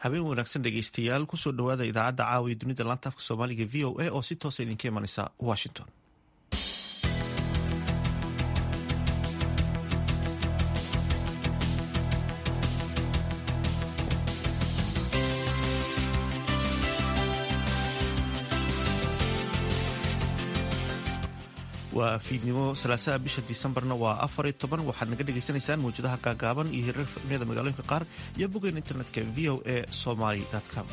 habeen wanaagsan dhegeystayaal kusoo dhowaada idaacadda caawiya dunida laanta afka soomaaliga v o a oo si toosa idinka imanaysa washington waa fiidnimo salaasaha bisha disembarna waa afar iyo toban waxaad naga dhagaysanaysaan mawjadaha gaagaaban iyo hirar fahmiyada magaalooyinka qaar iyo bogeen internetka v o a somaly com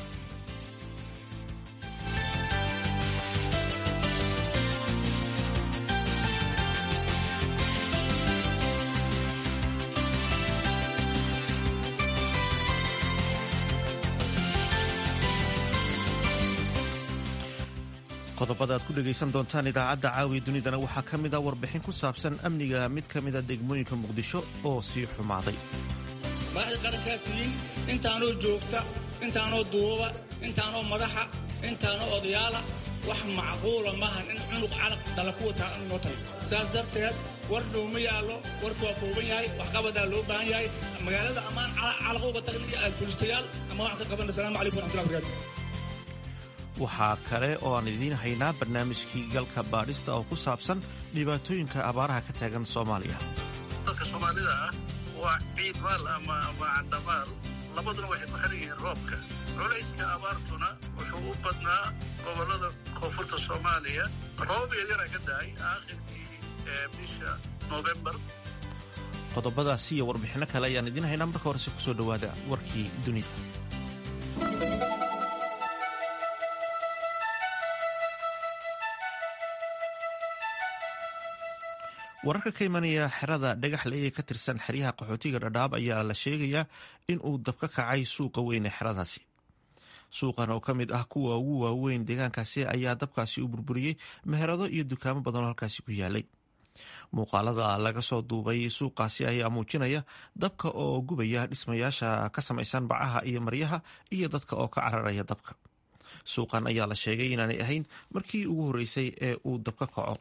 qodobada aad ku dhegaysan doontaan idaacadda caawiya dunidana waxaa ka mid a warbixin ku saabsan amniga mid ka mida degmooyinka muqdisho oo sii xumaaday madaxda qarankaa tihiin intaanoo joogta intaanoo duubaba intaanoo madaxa intaanoo odayaala wax macquula maahan in cunug calaq dhala ku wataa noo tahay saas darteed war dhow ma yaallo warku waa kooban yahay waxqabadaa loo baahan yahay magaalada ammaan calaq uga tagna iyo aad bulistayaal ama waxaan ka qabanna asalamu calaykum waraxmatullahi barakaatu waxaa kale oo aan idiin haynaa barnaamijkii galka baadhista oo ku saabsan dhibaatooyinka abaaraha ka taagan soomaaliya dadka soomaalida ah waa ciidmaal ama candhamaal labaduna waxay ku xiran yihiin roobka culayska abaartuna wuxuu u badnaa gobollada koonfurta soomaaliya roobab yaryara ka dahay aakhirkii bisha noofembar qodobadaasi iyo warbixinno kale ayaan idiin haynaa marka horese kusoo dhowaada warkii dunida wararka ka imanaya xerada dhagaxle ee ka tirsan xeryaha qaxootiga dhadhaab ayaa la sheegayaa in uu dab ka kacay suuqa weyn ee xeradaasi suuqan oo ka mid ah kuwa ugu waaweyn deegaankaasi ayaa dabkaasi u burburiyey meherado iyo dukaamo badanoo halkaasi ku yaalay muuqaalada laga soo duubay suuqaasi ayaa muujinaya dabka oo gubaya dhismayaasha ka samaysan bacaha iyo maryaha iyo dadka oo ka cararaya dabka suuqan ayaa la sheegay inaanay ahayn markii ugu horreysay ee uu dab ka kaco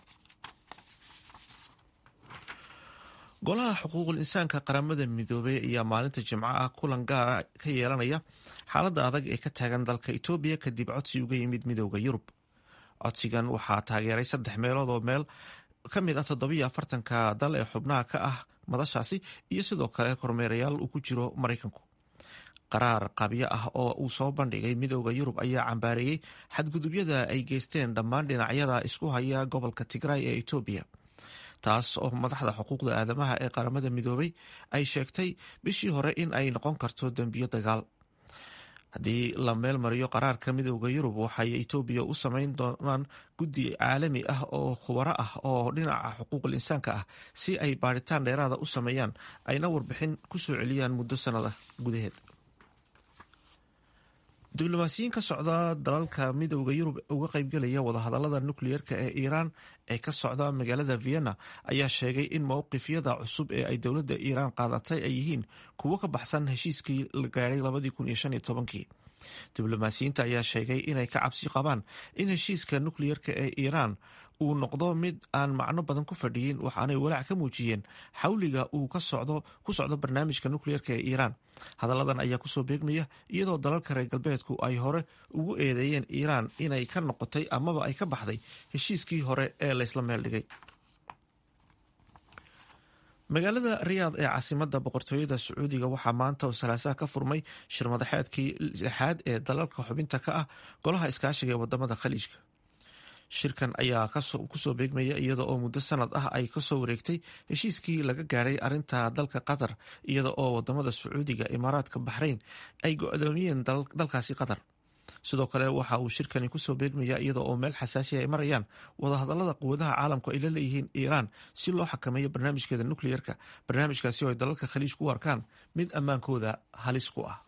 golaha xuquuqul insaanka qaramada midoobey ayaa maalinta jimco ah kulan gaara ka yeelanaya xaaladda adag ee ka taagan dalka etoobiya kadib codsi uga yimid midooda yurub codsigan waxaa taageeray saddex meelood oo meel ka mid ah toddobiyo afartanka dal ee xubnaha ka ah madashaasi iyo sidoo kale kormeerayaal uu ku jiro maraykanku qaraar qabyo ah oo uu soo bandhigay midooda yurub ayaa cambaareeyey xadgudubyada ay geysteen dhammaan dhinacyada isku haya gobolka tigray ee etoobiya taas oo madaxda xuquuqda aadamaha ee qaramada midoobay ay sheegtay bishii hore in ay noqon karto dembiyo dagaal haddii la meel mariyo qaraarka midooda yurub waxay etoobiya u samayn doonaan guddi caalami ah oo khubaro ah oo dhinaca xuquuqul insaanka ah si ay baaritaan dheeraada u sameeyaan ayna warbixin ku soo celiyaan muddo sanada gudaheed diblomaasiyiin ka socda dalalka midooda yurub uga qaybgelaya wadahadalada nukliyeerka ee iiraan ee ka socda magaalada vienna ayaa sheegay in mowqifyada cusub ee ay dowladda iiraan qaadatay ay yihiin kuwo ka baxsan heshiiskii la gaadhay labadii kun iyo shan iyo tobankii diblomaasiyiinta ayaa sheegay inay ka cabsi qabaan in heshiiska nukliyeerka ee iiraan uu noqdo mid aan macno badan ku fadhiyin waxaanay walaac ka muujiyeen xawliga uu ku socdo barnaamijka nukliyeerka ee iiraan hadalladan ayaa kusoo beegmaya iyadoo dalalka reer galbeedku ay hore ugu eedeeyeen iiraan inay ka noqotay amaba ay ka baxday heshiiskii hore ee laysla meel dhigay magaalada riyaad ee caasimada boqortooyada sacuudiga waxaa maanta oo salaasaha ka furmay shirmadaxeedkii lixaad ee dalalka xubinta ka ah golaha iskaashiga ee wadamada khaliijka shirkan ayaa kusoo beegmaya iyada oo muddo sanad ah ay kasoo wareegtay heshiiskii laga gaadhay arinta dalka qatar iyada oo wadamada sacuudiga imaaraadka baxrayn ay go-doomiyeen dalkaasi qatar sidoo kale waxa uu shirkani kusoo beegmaya iyada oo meel xasaasiya ay marayaan wadahadalada quwadaha caalamku ay la leeyihiin iiraan si loo xakameeyo barnaamijkeeda nukliyeerka barnaamijkaasi oo ay dalalka khaliij ku arkaan mid ammaankooda halis ku ah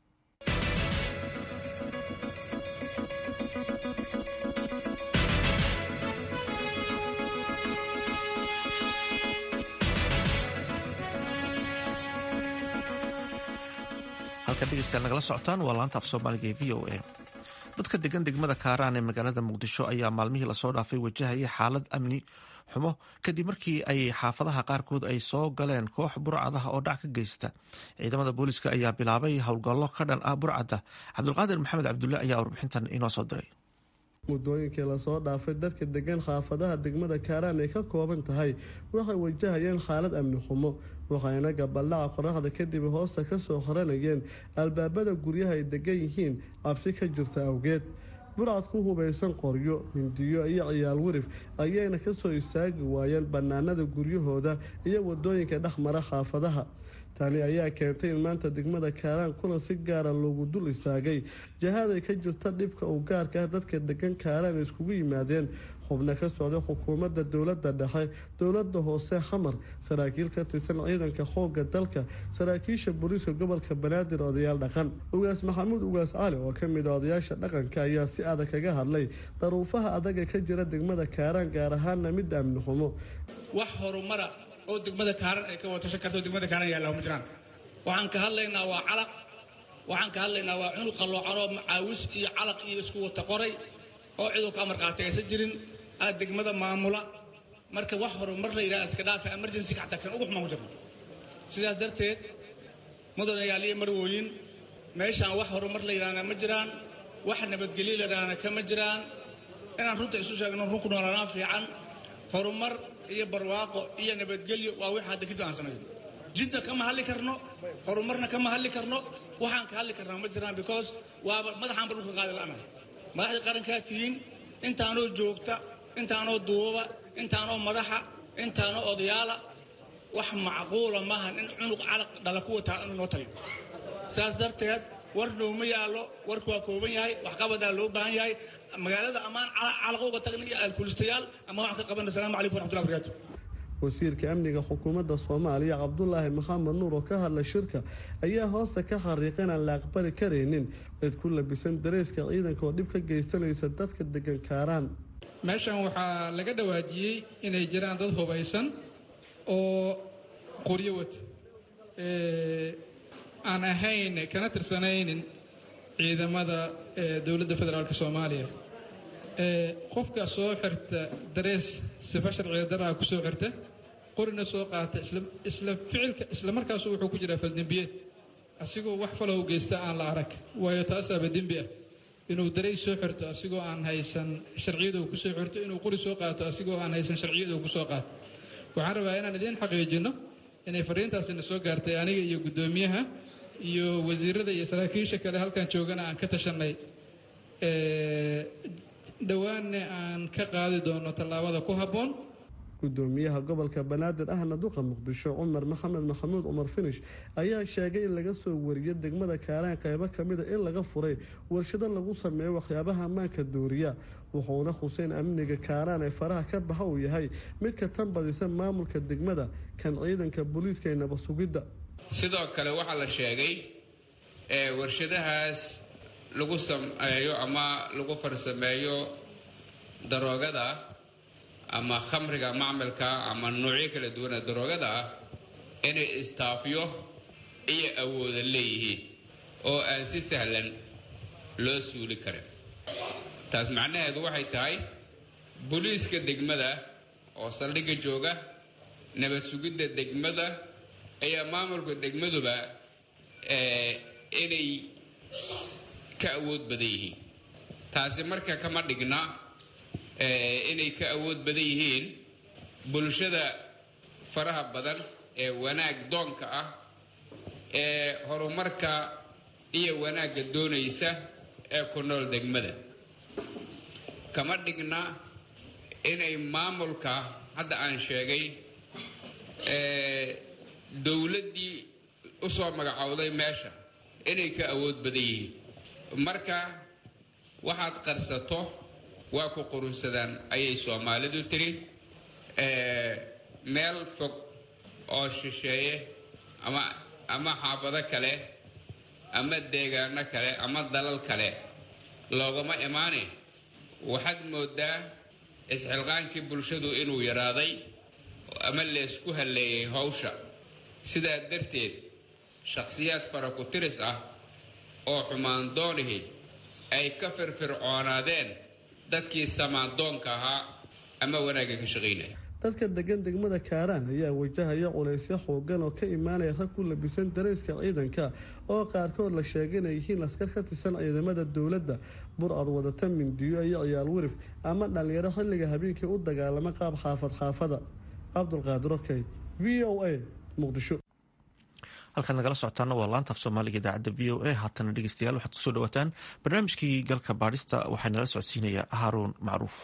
halka dhegeystayaal nagala socotaan waa laanta af soomaaliga ee v o a dadka degan degmada kaaraan ee magaalada muqdisho ayaa maalmihii lasoo dhaafay wajahaya xaalad amni xumo kadib markii ay xaafadaha qaarkood ay soo galeen koox burcadaha oo dhac ka geysta ciidamada booliiska ayaa bilaabay howlgallo ka dhan ah burcadda cabdulqaadir maxamed cabdulle ayaa warbixintan inoo soo diray muddooyinkii lasoo dhaafay dadka degan xaafadaha degmada kaaraan ay ka kooban tahay waxay wajahayeen xaalad amni xumo waxayna gabaldhaca qoraxda kadib hoosta ka soo xoranayeen albaabada guryaha ay degan yihiin cabsi ka jirta awgeed burcad ku hubaysan qoryo hindiyo iyo ciyaal wirif ayayna ka soo istaagi waayeen bannaanada guryahooda iyo wadooyinka dhexmara xaafadaha tani ayaa keentay in maanta degmada kaaraan kulan si gaara loogu dul istaagay jahaaday ka jirta dhibka uu gaarka ah dadka degan kaaraan iskugu yimaadeen xubno ka socday xukuumadda dowladda dhexe dowladda hoose xamar saraakiil ka tirsan ciidanka xoogga dalka saraakiisha booliiska gobolka banaadir odayaal dhaqan ugaas maxamuud ugaas cali oo ka mid a odayaasha dhaqanka ayaa si adag kaga hadlay daruufaha adaga ka jira degmada kaaraan gaar ahaana midda amni xumo wax horumara oo degmada kaaran ay ka watashan karto degmada kaaran yaalla ma jiraan waxaan ka hadlaynaa waa calaq waxaan ka hadlaynaa waa cunug qalloocanoo macaawis iyo calaq iyo isku wata qoray oo ciduu ka amar qaatay aysan jirin aad degmada maamula marka wax horumar la yidhaha iska dhaafa emergency xataa kan ugu xumaan ku jirno sidaas darteed mudanayaal iyo marwooyin meeshaan wax horumar la yidhahna ma jiraan wax nabadgelyo la yidhahna kama jiraan inaan runta isu sheegno run ku noolaanaa fiican horumar iyo barwaaqo iyo nabadgelyo waa wix hadda kadib aan samaysan jidna kama hadli karno horumarna kama hadli karno waxaan ka hadli karnaa ma jiraan because waaba madaxaanba dhulka qaadi la'nahay madaxdii qarankaa tihiin intaanoo joogta intaanoo duubaba intaanoo madaxa intaanoo odayaala wax macquula maahan in cunug calaq dhala ku wataa inuu noo taliyo saas darteed war nooma yaallo warku waa kooban yahay waxqabadaa loo baahan yahay magaalada ammaan calaq uga tagna iyo alkulistayaal ama waxaan ka qabana asalamu calaykum waraxmatullahi barakatu wasiirka amniga xukuumadda soomaaliya cabdulaahi maxamed nuur oo ka hadlay shirka ayaa hoosta ka xariiqa inaan la aqbali karaynin cid ku labisan dareyska ciidanka oo dhib ka geysanaysa dadka degan kaaraan meeshan waxaa laga dhawaajiyey inay jiraan dad hubaysan oo qoryo wata aan ahayn kana tirsanaynin ciidamada dowladda federaalk soomaaliya qofka soo xirta darees sifa sharciga daraha ku soo xirta qorina soo qaata isla ficilka isla markaasu wuxuu ku jiraa faldembiyeed asigoo wax falow geysta aan la arag waayo taasaaba dembi ah inuu dareys soo xirto asigoo aan haysan sharciyada uu kusoo xirto inuu qori soo qaato asigoo aan haysan sharciyada uu kusoo qaato waxaan rabaa inaan idiin xaqiijinno inay fariintaasina soo gaartay aniga iyo guddoomiyaha iyo wasiirada iyo saraakiisha kale halkan joogana aan ka tashanay dhowaanna aan ka qaadi doono tallaabada ku habboon gudoomiyaha gobolka banaadir ahna duqa muqdisho cumar maxamed maxamuud cumar finish ayaa sheegay in laga soo wariyo degmada kaaraan qaybo kamida in laga furay warshado lagu sameeyo waxyaabaha ammaanka dooriya wuxuuna xuseen amniga kaaraan ee faraha ka baxa uu yahay mid ka tan badisa maamulka degmada kan ciidanka booliiska ee nabad sugidda sidoo kale waxaa la sheegay warshadahaas lagu sameeyo ama lagu farsameeyo daroogada ama khamriga macmalka ama noocyo kala duwana daroogada ah inay istaafyo iyo awooda leeyihiin oo aan si sahlan loo suuli karin taas macnaheedu waxay tahay booliiska degmada oo saldhigga jooga nabad sugidda degmada ayaa maamulka degmaduba inay ka awood badan yihiin taasi marka kama dhigna inay ka awood badan yihiin bulshada faraha badan ee wanaag doonka ah ee horumarka iyo wanaagga doonaysa ee ku nool degmada kama dhigna inay maamulka hadda aan sheegay dowladdii u soo magacowday meesha inay ka awood badan yihiin marka waxaad qarsato waa ku qurunsadaan ayay soomaalidu tiri meel fog oo shisheeye ama ama xaafado kale ama deegaano kale ama dalal kale loogama imaane waxaad moodaa isxilqaankii bulshadu inuu yaraaday ama leesku halleeyay hawsha sidaa darteed shakhsiyaad fara ku tiris ah oo xumaan doonihi ay ka firfircoonaadeen dadkii samaandoonka ahaa ama wanaagga ka shaqaynaya dadka degan degmada kaaraan ayaa wajahaya culaysyo xoogan oo ka imaanaya rag ku labisan darayska ciidanka oo qaarkood la sheegay inay yihiin askar ka tirsan ciidamada dowladda bur-ad wadata mindiyo iyo ciyaal wirif ama dhallinyaro xilliga habeenkii u dagaalama qaab xaafad xaafada cabdulqaadir okey v o a muqdisho halkaad nagala socotaana waa laanta af soomaaliga idaacadda v o a haatana dhegeystayaal waxaad kusoo dhawaataan barnaamijkii galka baadhista waxaa nala socodsiinaya haaruun macruuf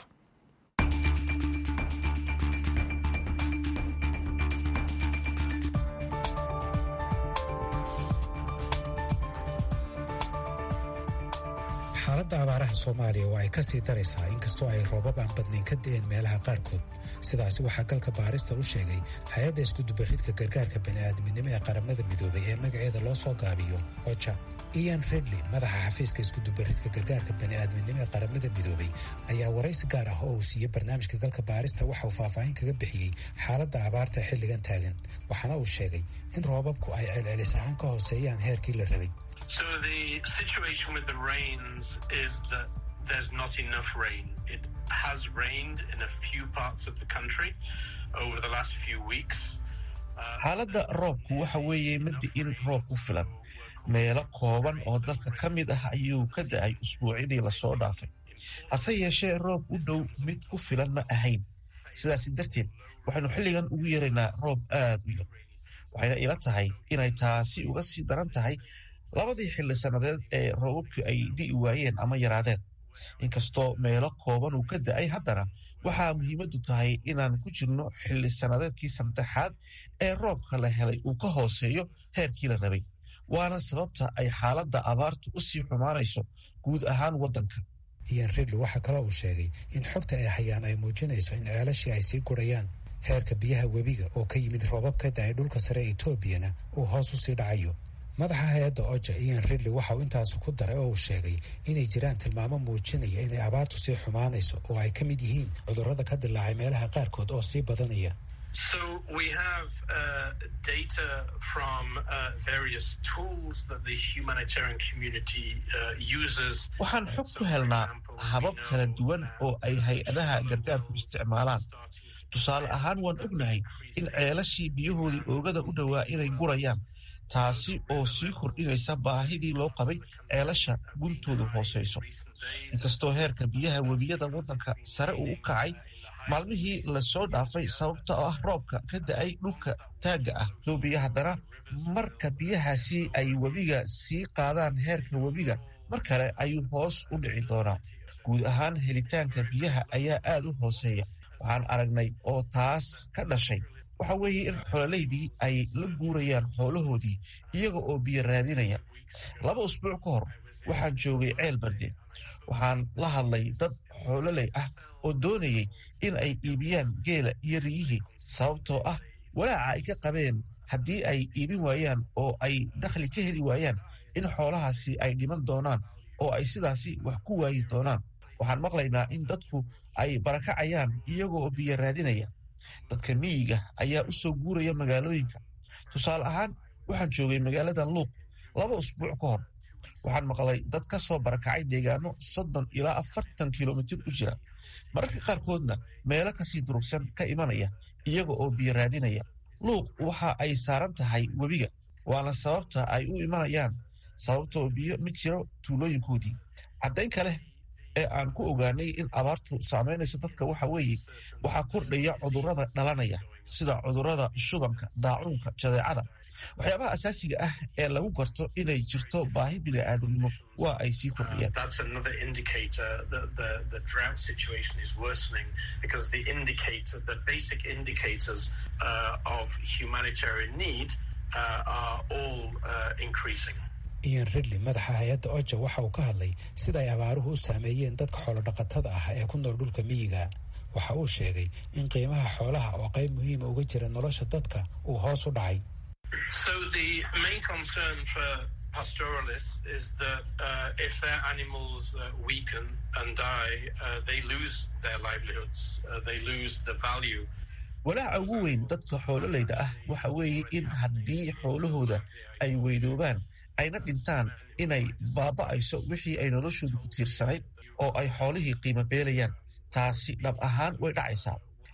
xaaladda abaaraha soomaaliya waa ay ka sii daraysaa inkastoo ay roobab aan badnayn ka da'een meelaha qaarkood sidaasi waxaa galka baarista u sheegay hay-adda iskudubaridka gargaarka bani'aadminimo ee qaramada midoobay ee magaceeda loo soo gaabiyo oja ian redlin madaxa xafiiska iskudubaridka gargaarka bani'aadminimo ee qaramada midoobay ayaa waraysi gaar ah oo uu siiyey barnaamijka galka baarista waxa uu faahfaahin kaga bixiyey xaaladda abaarta xilligan taagan waxaana uu sheegay in roobabku ay celcelis ahaan ka hooseeyaan heerkii la rabay So the situation with the rains is that there's not enough rain. It has rained in a few parts of the country over the last few weeks. xaaladda roobku waxa weeye madi in roob ku filan meelo kooban oo dalka ka mid ah ayuu ka da-ay usbuucyadii lasoo dhaafay hase yeeshee roob u dhow mid ku filan ma ahayn sidaasi darteed waxaynu xilligan ugu yaraynaa roob aad u yar waxayna ila tahay inay taasi uga sii daran tahay labadii xilli sannadeed ee roobabkii ay di'i waayeen ama yaraadeen inkastoo meelo kooban uu ka da-ay haddana waxaa muhiimaddu tahay inaan ku jirno xilli sannadeedkii saddexaad ee roobka la helay uu ka hooseeyo heerkii la rabay waana sababta ay xaaladda abaartu u sii xumaanayso guud ahaan waddanka iyan ridli waxaa kaloo uu sheegay in xogta ay hayaan ay muujinayso in ceelashii ay sii gurayaan heerka biyaha webiga oo ka yimid roobab ka da-ay dhulka sare ee etoobiyana uu hoos u sii dhacayo madaxa hay-adda oja ian ridley waxa uu intaasi ku daray oo uu sheegay inay jiraan tilmaamo muujinaya inay abaartu sii xumaanayso oo ay ka mid yihiin cudurrada ka dilaacay meelaha qaarkood oo sii badanaya So we have uh, data from uh, various tools that the humanitarian community uh, uses. waxaan xog ku helnaa habab kala duwan oo ay hay-adaha gargaarku isticmaalaan tusaale ahaan waan ognahay in ceelashii biyahoodii oogada u dhowaa inay gurayaan taasi oo sii kordhinaysa baahidii loo qabay ceelasha guntoodu hooseyso inkastoo heerka biyaha webiyada waddanka sare uu u kacay maalmihii lasoo dhaafay sababta oo ah roobka ka da-ay dhulka taagga ah etoobiya haddana marka biyahaasi ay webiga sii qaadaan heerka webiga mar kale ayuu hoos u dhici doonaa guud ahaan helitaanka biyaha ayaa aad u hooseeya waxaan aragnay oo taas ka dhashay waxa weeye in xololeydii ay la guurayaan xoolahoodii iyaga oo biyo raadinaya laba usbuuc ka hor waxaan joogay ceel barde waxaan la hadlay dad xoololey ah oo doonayay in ay iibiyaan geela iyo riyihii sababtoo ah walaaca ay ka qabeen haddii ay iibin waayaan oo ay dakhli ka heli waayaan in xoolahaasi ay dhiman doonaan oo ay sidaasi wax ku waayi doonaan waxaan maqlaynaa in dadku ay barakacayaan iyaga oo biyo raadinaya dadka miyiga ayaa u soo guuraya magaalooyinka tusaale ahaan waxaan joogay magaalada luuq laba usbuuc ka hor waxaan maqlay dad ka soo barakacay deegaano soddon ilaa afartan kilomitir u jira mararka qaarkoodna meelo kasii durugsan ka imanaya iyaga oo biyo raadinaya luuq waxa ay saaran tahay webiga waana sababta ay u imanayaan sababtoo biyo ma jiro tuulooyinkoodii caddayn kale ee aan ku ogaanay in abaartu saamaynayso dadka waxa weeye waxaa kordhaya cudurrada dhalanaya sida cudurrada shubanka daacuunka jadeecada waxyaabaha asaasiga ah ee lagu garto inay jirto baahi bini'aadamnimo waa ay sii kordhayaan That's another indicator that the, the drought situation is worsening because the indicator, the basic indicators uh, of humanitarian need uh, are all uh, increasing. ian ridley madaxa hay-adda oja waxa uu ka hadlay sida ay abaaruhu u saameeyeen dadka xoolodhaqatada ah ee ku nool dhulka miyiga waxa uu sheegay in qiimaha xoolaha oo qayb muhiima uga jira nolosha dadka uu hoos u dhacay So the main concern for pastoralists is that uh, if their animals uh, weaken and die, uh, they lose their livelihoods. Uh, they lose the value. walaaca ugu weyn dadka xoololeyda ah waxa weeye in haddii xoolahooda ay weydoobaan ayna dhintaan inay baaba'ayso wixii ay noloshooda ku tiirsanayd oo ay xoolihii qiimo beelayaan taasi dhab ahaan way dhacaysaa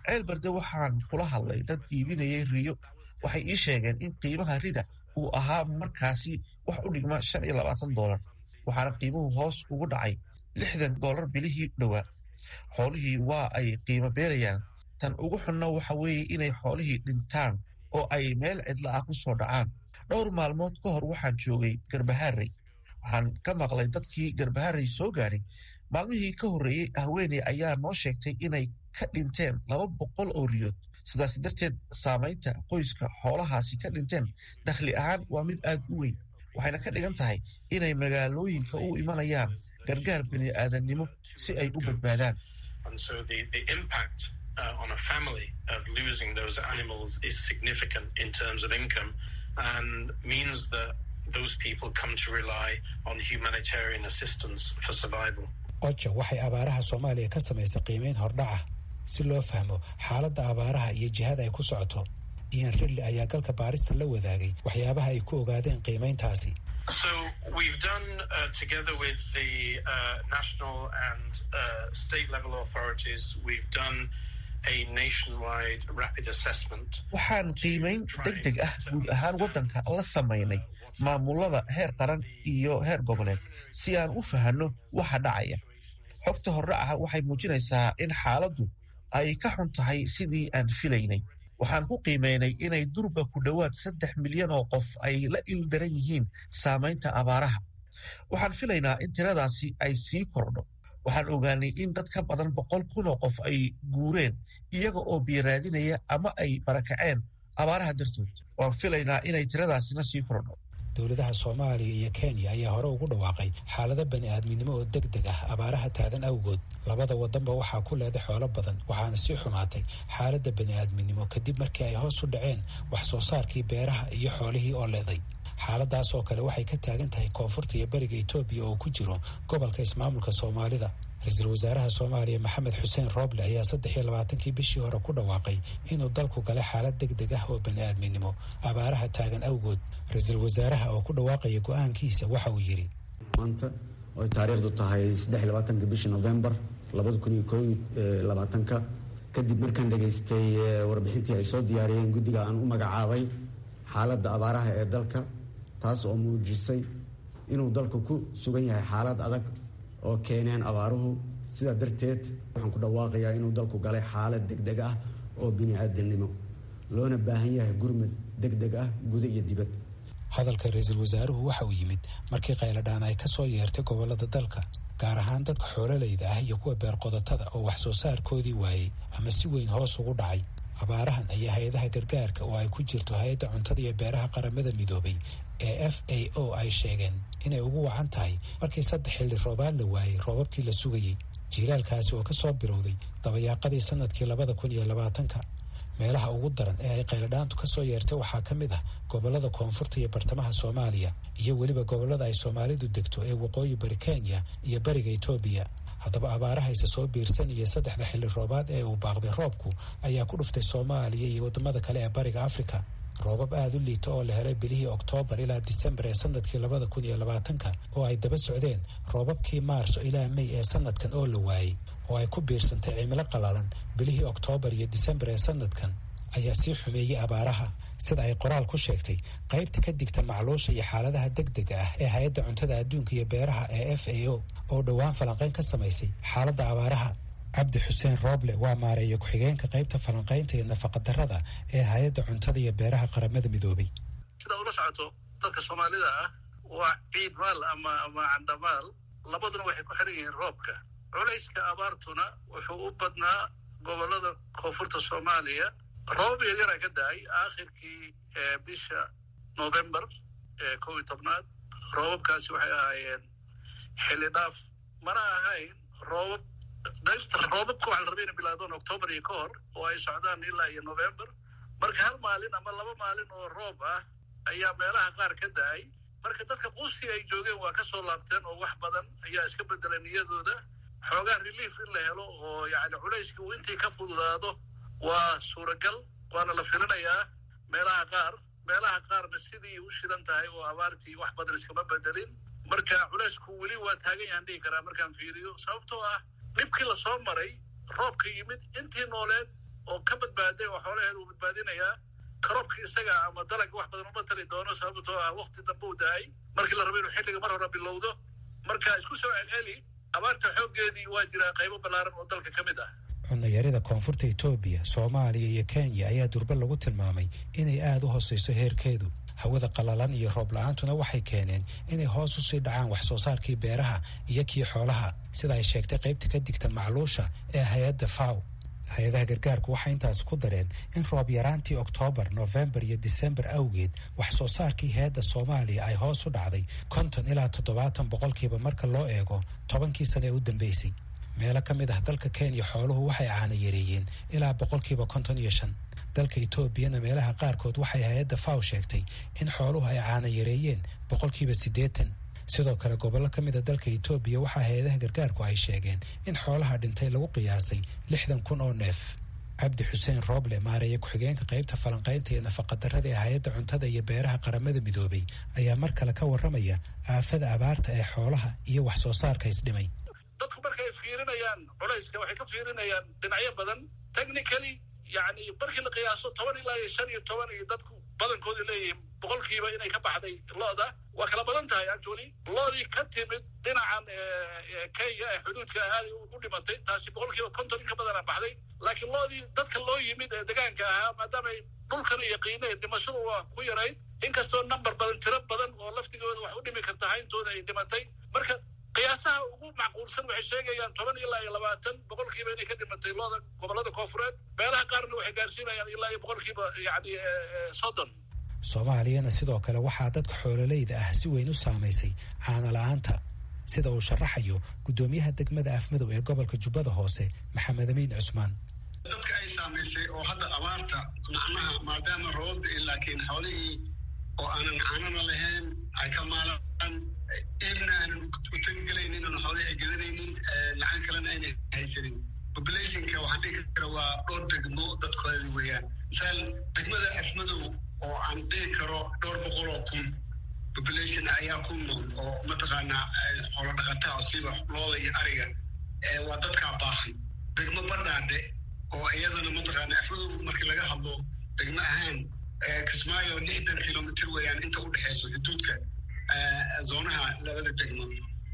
ceelbarde waxaan kula hadlay dad iibinayay riyo waxay ii sheegeen in qiimaha rida uu ahaa markaasi wax u dhigma shan iyo labaatan doolar waxaana qiimuhu hoos ugu dhacay lixdan doolar bilihii dhowaa xoolihii waa ay qiimo beelayaan tan ugu xunna waxa weeye inay xoolihii dhintaan oo ay meel cidla ah ku soo dhacaan dhowr maalmood ka hor waxaan joogay garbahaarey waxaan ka maqlay dadkii garbahaarey soo gaadhay maalmihii ka horreeyey haweeney ayaa noo sheegtay inay ka dhinteen laba boqol oo riyood sidaas darteed saamaynta qoyska xoolahaasi ka dhinteen dakhli ahaan waa mid aad u weyn waxayna ka dhigan tahay inay magaalooyinka u imanayaan gargaar bini aadannimo si ay u badbaadaan Uh, on a family of losing those animals is significant in terms of income and means that those people come to rely on humanitarian assistance for survival. oja waxay abaaraha soomaaliya ka samaysay qiimeyn hordhaca si loo fahmo xaaladda abaaraha iyo jihada ay ku socoto ian ridley ayaa galka baarista la wadaagay waxyaabaha ay ku ogaadeen qiimeyntaasi So we've done, uh, together with the uh, national and uh, state level authorities, we've done a nationwide rapid assessment. waxaan qiimeyn deg deg ah guud ahaan waddanka la samaynay maamulada heer qaran iyo heer goboleed si aan u fahanno waxa dhacaya xogta hordhaca waxay muujinaysaa in xaaladdu ay ka xun tahay sidii aan filaynay waxaan ku qiimeynay inay durba ku dhowaad saddex milyan oo qof ay la ildaran yihiin saamaynta abaaraha waxaan filaynaa in tiradaasi ay sii kordho waxaan ogaanay in dad ka badan boqol kun oo qof ay guureen iyaga oo biyaraadinaya ama ay barakaceen abaaraha dartood waan filaynaa inay tiradaasina sii kordho dowladaha soomaaliya iyo kenya ayaa hore ugu dhawaaqay xaalado bani aadminimo oo deg deg ah abaaraha taagan awgood labada wadanba waxaa ku leeday xoolo badan waxaana sii xumaatay xaaladda bani aadminimo kadib markii ay hoos u dhaceen wax soo saarkii beeraha iyo xoolihii oo leeday xaaladaas oo kale waxay ka taagan tahay koonfurta iyo bariga etoobiya oo ku jiro gobolka ismaamulka soomaalida ra-iisul wasaaraha soomaaliya maxamed xuseen rooble ayaa saddex iyo labaatankii bishii hore ku dhawaaqay inuu dalku galay xaalad deg deg ah oo bani aadminimo abaaraha taagan awgood ra-iisul wasaaraha oo ku dhawaaqaya go-aankiisa waxa uu yidhi maanta oy taariikhdu tahay saddex iyo labaatanka bishii novembar labada kun iyo koo labaatanka kadib markaan dhegaystay warbixintii ay soo diyaariyeen guddiga aan u magacaabay xaaladda abaaraha ee dalka taas oo muujisay inuu dalku ku sugan yahay xaalad adag oo keeneen abaaruhu sidaa darteed waxaan ku dhawaaqayaa inuu dalku galay xaalad deg deg ah oo bini-aadamnimo loona baahan yahay gurmad deg deg ah guda iyo dibad hadalka ra-iisul wasaaruhu waxa uu yimid markii qayladhaan ay ka soo yeertay gobollada dalka gaar ahaan dadka xoololayda ah iyo kuwa beerqodotada oo wax soo saarkoodii waayey ama si weyn hoos ugu dhacay abaarahan ayaa hay-adaha gargaarka oo ay ku jirto hay-adda cuntada iyo beeraha qaramada midoobay ee f a o ay sheegeen inay ugu wacan tahay markii saddex xilli roobaad la waayey roobabkii la sugayey jiilaalkaasi oo ka soo bilowday dabayaaqadii sanadkii labada kun iyo labaatanka meelaha ugu daran ee ay qayladhaantu ka soo yeertay waxaa ka mid ah gobollada koonfurta iyo bartamaha soomaaliya iyo weliba gobollada ay soomaalidu degto ee waqooyi bari kenya iyo bariga etoobiya haddaba abaarahayse soo biirsan iyo saddexda xilli roobaad ee uu baaqday roobku ayaa ku dhuftay soomaaliya iyo waddamada kale ee bariga afrika roobab aada u liita oo la helay bilihii oktoobar ilaa disembar ee sanadkii labada kun iyo labaatanka oo ay daba socdeen roobabkii maarso ilaa mey ee sanadkan oo la waayey oo ay ku biirsantay cimilo qalalan bilihii oktoobar iyo disembar ee sanadkan ayaa sii xumeeyey abaaraha sida ay qoraal ku sheegtay qaybta ka digta macluusha iyo xaaladaha deg dega ah ee hay-adda cuntada adduunka iyo beeraha ee f a o oo dhowaan falanqayn ka samaysay xaaladda abaaraha cabdi xuseen rooble waa maareeya ku-xigeenka qaybta falanqaynta iyo nafaqadarrada ee hay-adda cuntada iyo beeraha qaramada midoobay sida ula socoto dadka soomaalida ah waa ciid maal ama ama candhamaal labaduna waxay ku xiran yihiin roobka culayska abaartuna wuxuu u badnaa gobolada koonfurta soomaaliya roobab yaryaraa ka da-ay aakhirkii bisha novembar ee kow iyo tobnaad roobabkaasi waxay ahaayeen xilli dhaaf mana ahayn roobab dayrta roobabka waxa la rabay inay bilaadaan octoobar iyo ka hor oo ay socdaan ilaa iyo november marka hal maalin ama laba maalin oo roob ah ayaa meelaha qaar ka da-ay marka dadka quusi ay joogeen waa ka soo laabteen oo wax badan ayaa iska bedelay niyadooda xoogaa relief in la helo oo yacni culayskii uu intii ka fududaado waa suuragal waana la filinayaa meelaha qaar meelaha qaarna sidii u shidan tahay oo abaartii wax badan iskama bedelin marka culaysku weli waa taagan yahan dhihi karaa markaan fiiriyo sababtoo ah dhibkii lasoo maray roobka yimid intii nooleed oo ka badbaaday oo xoolaheeda uu badbaadinayaa karobka isaga ama dalagga wax badan uma tari doono sababtoo ah wakti dambe u da-ay markii la rabo inuu xilliga mar hore bilowdo marka isku soo celceli abaarta xooggeedii waa jiraa qaybo ballaaran oo dalka ka mid ah cunayarida koonfurta etoobiya soomaaliya iyo kenya ayaa durbe lagu tilmaamay inay aada u hooseyso heerkeedu hawada qalalan iyo roob la-aantuna waxay keeneen inay hoos usii dhacaan wax soo saarkii beeraha iyo kii xoolaha sida ay sheegtay qaybta ka digta macluusha ee hay-adda faw hay-adaha gargaarku waxay intaas ku dareen in roob yaraantii oktoobar nofembar iyo disembar awgeed wax soo saarkii hay-adda soomaaliya ay hoos u dhacday konton ilaa toddobaatan boqolkiiba marka loo eego tobankii sane ee u dambeysay meelo ka mid ah dalka kenya xooluhu waxay caana yareeyeen ilaa boqolkiiba konton iyo shan dalka etoobiyana meelaha qaarkood waxay hay-adda faw sheegtay in xooluhu ay caana yareeyeen boqolkiiba siddeetan sidoo kale gobollo ka mid a dalka etoobiya waxaa hay-adaha gargaarku ay sheegeen in xoolaha dhintay lagu qiyaasay lixdan kun oo neef cabdi xuseen rooble maareeye ku-xigeenka qaybta falanqaynta iyo nafaqadarrada ee hay-adda cuntada iyo beeraha qaramada midoobay ayaa mar kale ka warramaya aafada abaarta ee xoolaha iyo wax soo saarka isdhimay dadku markay fiirinayaan culayska waxay ka fiirinayaan dhinacyo badan technically yani markii la qiyaaso toban ilaa iyo shan iyo toban iyo dadku badankooda leeyihiin boqolkiiba inay ka baxday looda waa kala badan tahay actually loodii ka timid dhinacan kenya ee xuduudka aaday u dhimatay taasi boqolkiiba konton in ka badana baxday laakiin loodii dadka loo yimid ee degaanka ahaa maadaamay dhulkana yaqiineen dhimashadu waa ku yarayd inkastoo number badan tiro badan oo laftigooda wax u dhimi karta hayntooda ay dhimatay marka qiyaasaha ugu macquulsan waxay sheegayaan toban ilaa iyo labaatan boqolkiiba inay ka dhimatay looda gobollada koofureed meelaha qaarna waxay gaarsiinayaan ilaa iyo boqolkiiba yani soddon soomaaliyana sidoo kale waxaa dadka xoololeyda ah si weyn u saamaysay caana la-aanta sida uu sharaxayo guddoomiyaha degmada afmadow ee gobolka jubbada hoose maxamed amiin cusmaan dadka ay saamaysay oo hadda abaarta macnaha maadaama roobda laakiin xoolihii oo aanan caanana lahayn ay ka maalaan iibna aanan u tagelaynin oon xoolihii ay gadanaynin lacag kalena ayna haysanin populationka waxaan dhigi kara waa dhowr degmo dadkoodi weeyaan misaal degmada afmadow oo aan dhihi karo dhowr boqol oo kun population ayaa ku nool oo mataqaanaa xoolo dhaqataa siba looda iyo ariga waa dadkaa baahan degmo badhaadhe oo iyadana mataqaana afmadow markii laga hadlo degmo ahaan kismaayo lixdan kilomitr weeyaan inta u dhexeyso xuduudka zoonaha labada degmo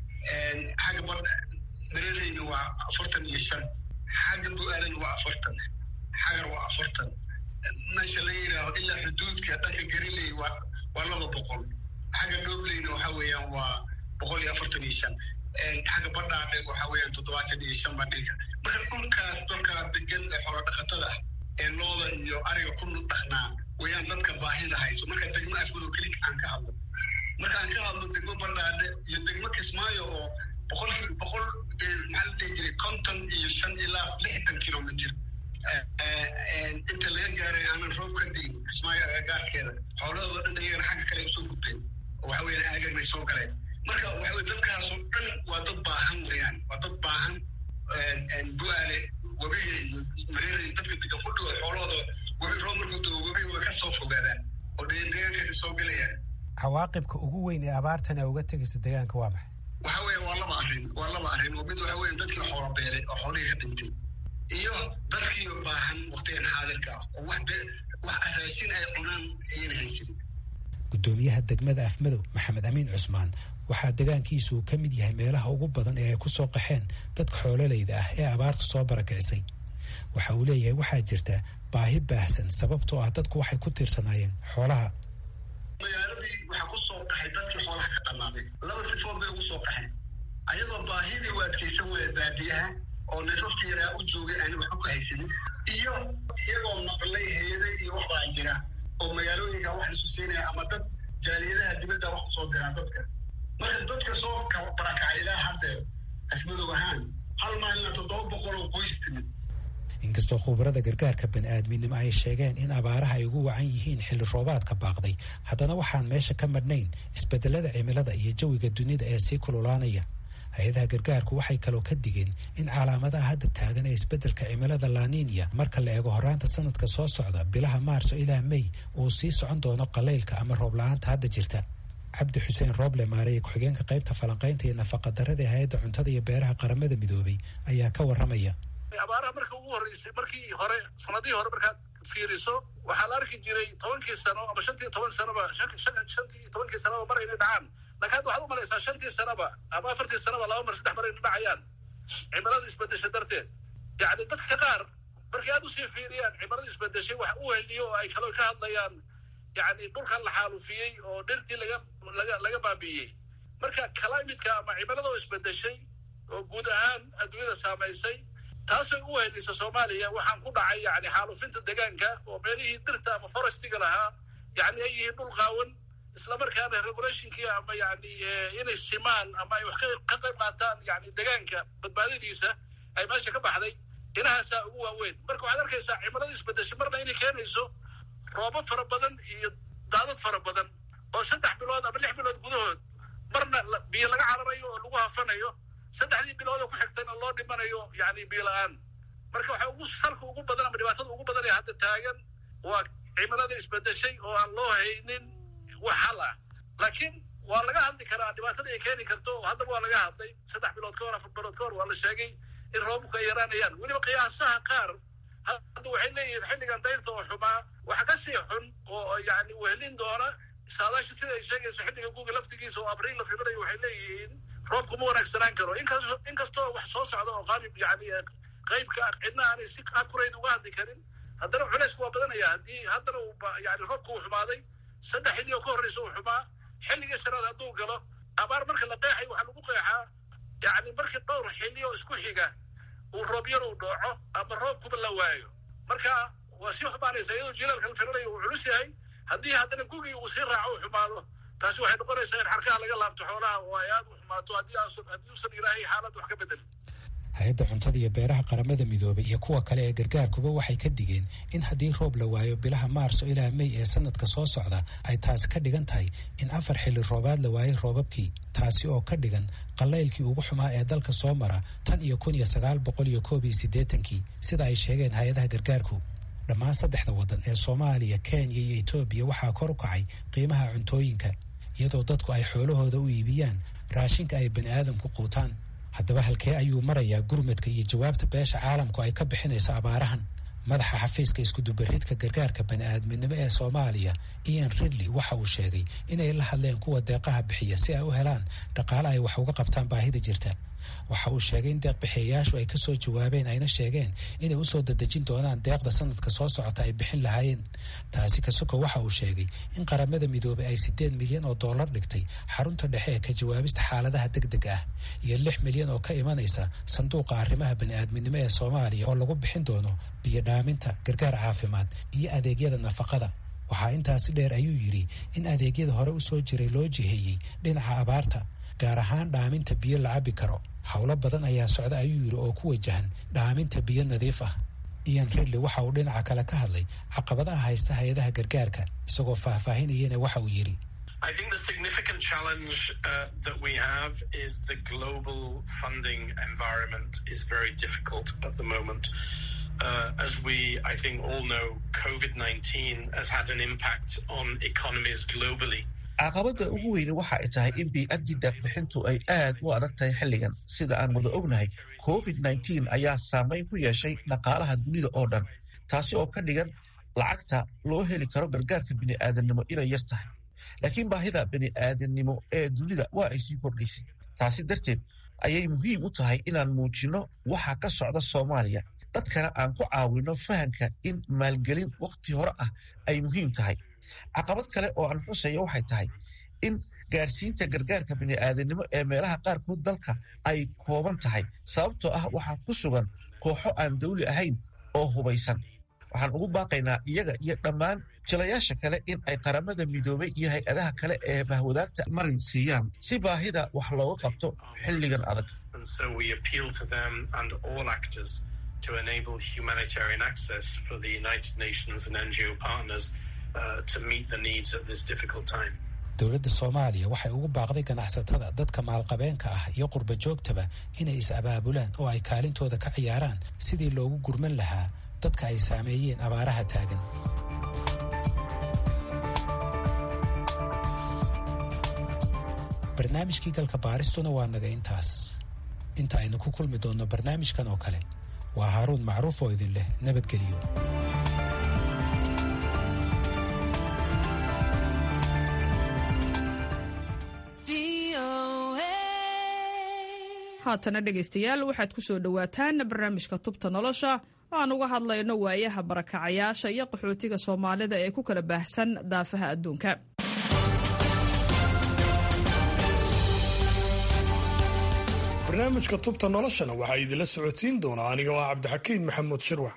xagga bad mareereyna waa afartan iyo shan xagga bu-aalan waa afartan xagar waa afartan meesha la yidhaaho ilaa xuduudka dhanka gariley waa waa laba boqol xagga dhobleyna waxa weeyaan waa boqol iyo afartan iyo shan xagga badhaadhe waxa weeyaan toddobaatan iyo shan badhiga marka dhulkaas dalka degan ee xoolo dhaqatada ah ee looda iyo ariga ku dhaqnaa wayaan dadka baahida hayso marka degmo afmadow keli aan ka hadlo marka aan ka hadlo degmo badhaadhe iyo degmo kismaayo oo boqolki boqol maxaa la dhihi jiray konton iyo shan ilaa lixdan kilomitr inta laga gaaray aanan roob ka diin kismaayo agagaarkeeda xoolahooda dhan iyagana xagga kale usoo gudbeen oo waxa weyan aagagay soo galeen marka waxa weye dadkaasoo dhan waa dad baahan weyaan waa dad baahan bu-aale webiga iyo mareera dadka degan ku dhigo xoolahooda webi roob markuu doo webiga way ka soo fogaadaan oo deegaankaasi soo gelayaan cawaaqibka ugu weyn ee abaartan ee uga tegaysa deegaanka waa maxay waxa weya waa laba arrin waa laba arrin oo mid waxa weya dadkii xoola beelay oo xoolihii ka dhintay iyo dadkii baahan waktigan xaadirka ah oo wax wax raashin ay cunaan ayayna haysanin guddoomiyaha degmada afmadow maxamed amiin cusmaan waxaa degaankiisu uu ka mid yahay meelaha ugu badan ee ay ku soo qaxeen dadka xoololeyda ah ee abaartu soo barakicisay waxa uu leeyahay waxaa jirta baahi baahsan sababtoo ah dadku waxay ku tiirsanaayeen xoolaha magaaladii waxaa ku soo qaxay dadkii xoolaha ka dhamaaday laba sifood bay ugu soo qaxeen ayagoo baahidii u adkaysan waya baadiyaha oo neefafka yaraa u joogay aan waxba ku haysanin iyo iyagoo maqlay hay-ada iyo waxbaa jira oo magaalooyinka wax isu siinaya ama dad jaaliyadaha dibadda wax kusoo diraan dadka marka dadka soo barakacay ilaa haddeer afmadow ahaan hal maalina toddoba boqol oo qoys timid inkastoo khubarada gargaarka bani-aadminimo ay sheegeen in abaaraha ay ugu wacan yihiin xilli roobaadka baaqday haddana waxaan meesha ka madhnayn isbedelada cimilada iyo jawiga dunida ee sii kululaanaya hay-adaha gargaarku waxay kaloo ka digeen in calaamadaha hadda taagan ee isbeddelka cimilada laninia marka la eego horaanta sanadka soo socda bilaha maarso ilaa mey uu sii socon doono qalaylka ama roob la-aanta hadda jirta cabdi xuseen rooble maareye ku-xigeenka qaybta falanqaynta iyo nafaqadarada ee hay-adda cuntada iyo beeraha qaramada midoobay ayaa ka warramaya abaaraha marka ugu horreysay markii hore sanadihii hore markaad fiiriso waxaa la arki jiray tobankii sano ama shantii toban sanoba shantii tobankii sanoba mar inay dhacaan lakin hadda waxaad u malaysaa shantii sanoba ama afartii sanoba laba mar saddex mar inay dhacayaan cimilada isbedesha darteed yacni dadka qaar markay aad usii fiiriyaan cimilada isbedeshay wax u heliyo oo ay kaloo ka hadlayaan yacni dhulkan la xaalufiyey oo dhirtii laga laga laga baabi'iyey marka climatka ama cimilada oo isbedeshay oo guud ahaan adduunyada saamaysay taasay u helisa soomaaliya waxaan ku dhacay yani xaalufinta deegaanka oo meelihii dhirta ama forestiga lahaa yani ay yihiin dhul qaawan islamarkaana regulationkii ama yani inay simaan ama ay wax ka qayb qaataan yani deegaanka badbaadadiisa ay meesha ka baxday inahaasaa ugu waaweyn marka waxaad arkaysaa cimilada isbedeshay marna inay keenayso roobo fara badan iyo daadad fara badan oo saddex bilood ama lix bilood gudahood marna biyo laga cararayo oo lagu hafanayo saddexdii bilood oo ku xigtayna loo dhimanayo yani biyo la-aan marka waxa ugu salka ugu badan ama dhibaatada ugu badan ee hadda taagan waa cimilada isbedeshay oo aan loo haynin wax hal ah laakiin waa laga hadli karaa dhibaatada ay keeni karto haddaba waa laga hadlay saddex bilood ka hor afar bilood ka hor waa la sheegay in roobabku ay yaraanayaan weliba qiyaasaha qaar hadda waxay leeyihiin xilligan dayrta oo xumaa waxa ka sii xun oo yani wehelin doona saadaasha sida ay sheegayso xilliga guga laftigiisa oo abriil la filayo waxay leeyihiin roobku ma wanaagsanaan karo inkastoo wax soo socda oo qaalib yani qaybka cidna aanay si akurayd uga hadli karin haddana culeysku waa badanaya haddii haddana yani roobku uu xumaaday saddex xilli oo ka horreysa uu xumaa xilligii shanaad hadduu galo abaar marka la qeexay waxaa lagu qeexaa yani markii dhowr xilli oo isku xiga uu roob yar uu dhooco ama roobkuba la waayo marka waa sii xumaanaysa iyadoo jilaalka la filanayo uu culus yahay haddii haddana gugii uu sii raaco uu xumaado taasi waxay noqonaysaa in xarkaha laga laabto xoolaha oo ay aad u xumaato haddii uusan ilaahay xaalad wax ka bedelin hay-adda cuntada iyo beeraha qaramada midoobay iyo kuwa kale ee gargaarkuba waxay ka digeen in haddii roob la waayo bilaha maarso ilaa mey ee sanadka soo socda ay taasi ka dhigan tahay in afar xilli roobaad la waayay roobabkii taasi oo ka dhigan qallaylkii ugu xumaa ee dalka soo mara tan iyo kun iyo sagaal boqol iyo koob iyo siddeetankii sida ay sheegeen hay-adaha gargaarku dhammaan saddexda waddan ee soomaaliya kenya iyo etoobiya waxaa kor u kacay qiimaha cuntooyinka iyadoo dadku ay xoolahooda u iibiyaan raashinka ay bani aadamku quutaan haddaba halkee ayuu marayaa gurmadka iyo jawaabta beesha caalamku ay ka bixinayso abaarahan madaxa xafiiska iskudubaridka gargaarka bani-aadminimo ee soomaaliya ian ridley waxa uu sheegay inay la hadleen kuwa deeqaha bixiya si ay u helaan dhaqaale ay wax uga qabtaan baahida jirta waxa uu sheegay in deeqbixiyayaashu ay kasoo jawaabeen ayna sheegeen inay usoo dadejin doonaan deeqda sanadka soo socota ay bixin lahaayeen taasi kasuka waxa uu sheegay in qaramada midoobay ay siddeed milyan oo dollar dhigtay xarunta dhexe ee ka jawaabista xaaladaha deg deg ah iyo lix milyan oo ka imanaysa sanduuqa arrimaha bani-aadminimo ee soomaaliya oo lagu bixin doono biyo dhaaminta gargaar caafimaad iyo adeegyada nafaqada waxaa intaasi dheer ayuu yidhi in adeegyada hore usoo jiray loo jiheeyey dhinaca abaarta gaar ahaan dhaaminta biyo la cabi karo howlo badan ayaa socda ayuu yidhi oo ku wajahan dhaaminta biyo nadiif ah ian ridley waxa uu dhinaca kale ka hadlay caqabadaha haysta hay-adaha gargaarka isagoo faahfaahinayana waxa uu yidhi I think the significant challenge uh, that we have is the global funding environment is very difficult at the moment. Uh, as we, I think, all know, COVID 19 has had an impact on economies globally. caqabadda ugu weyne waxa ay tahay in bii-addii deeqbixintu ay aad u adag tahay xilligan sida aan wada ognahay covid nneteen ayaa saamayn ku yeeshay dhaqaalaha dunida oo dhan taasi oo ka dhigan lacagta loo heli karo gargaarka bini'aadamnimo inay yar tahay laakiin baahida bini'aadamnimo ee dunida waa ay sii kordhaysay taasi darteed ayay muhiim u tahay inaan muujinno waxa ka socda soomaaliya dadkana aan ku caawinno fahamka in maalgelin wakhti hore ah ay muhiim tahay caqabad kale oo aan xusaya waxay tahay in gaadhsiinta gargaarka bini'aadanimo ee meelaha qaarkood dalka ay kooban tahay sababtoo ah waxaa ku sugan kooxo aan dawli ahayn oo hubaysan waxaan ugu baaqaynaa iyaga iyo dhammaan jilayaasha kale in ay qaramada midoobay iyo hay-adaha kale ee bahwadaagta marin siiyaan si baahida wax looga qabto xilligan adag to enable humanitarian access for the United Nations and NGO partners uh, to meet the needs at this difficult time. dowladda soomaaliya waxay ugu baaqday ganacsatada dadka maalqabeenka ah iyo qurba joogtaba inay is-abaabulaan oo ay kaalintooda ka ciyaaraan sidii loogu gurman lahaa dadka ay saameeyeen abaaraha taagan barnaamijkii galka baaristuna waa naga intaas inta aynu ku kulmi doonno barnaamijkan oo kale waa haaruun macruuf oo idin leh nabadgeliyo haatana dhegaystayaal waxaad ku soo dhowaataan barnaamijka tubta nolosha aan uga hadlayno waayaha barakacayaasha iyo qaxootiga soomaalida ee ku kala baahsan daafaha adduunka barnaamijka tubta noloshana waxaa idinla socodsiin doonaa aniga oo ah cabdixakiin maxamuud shirwax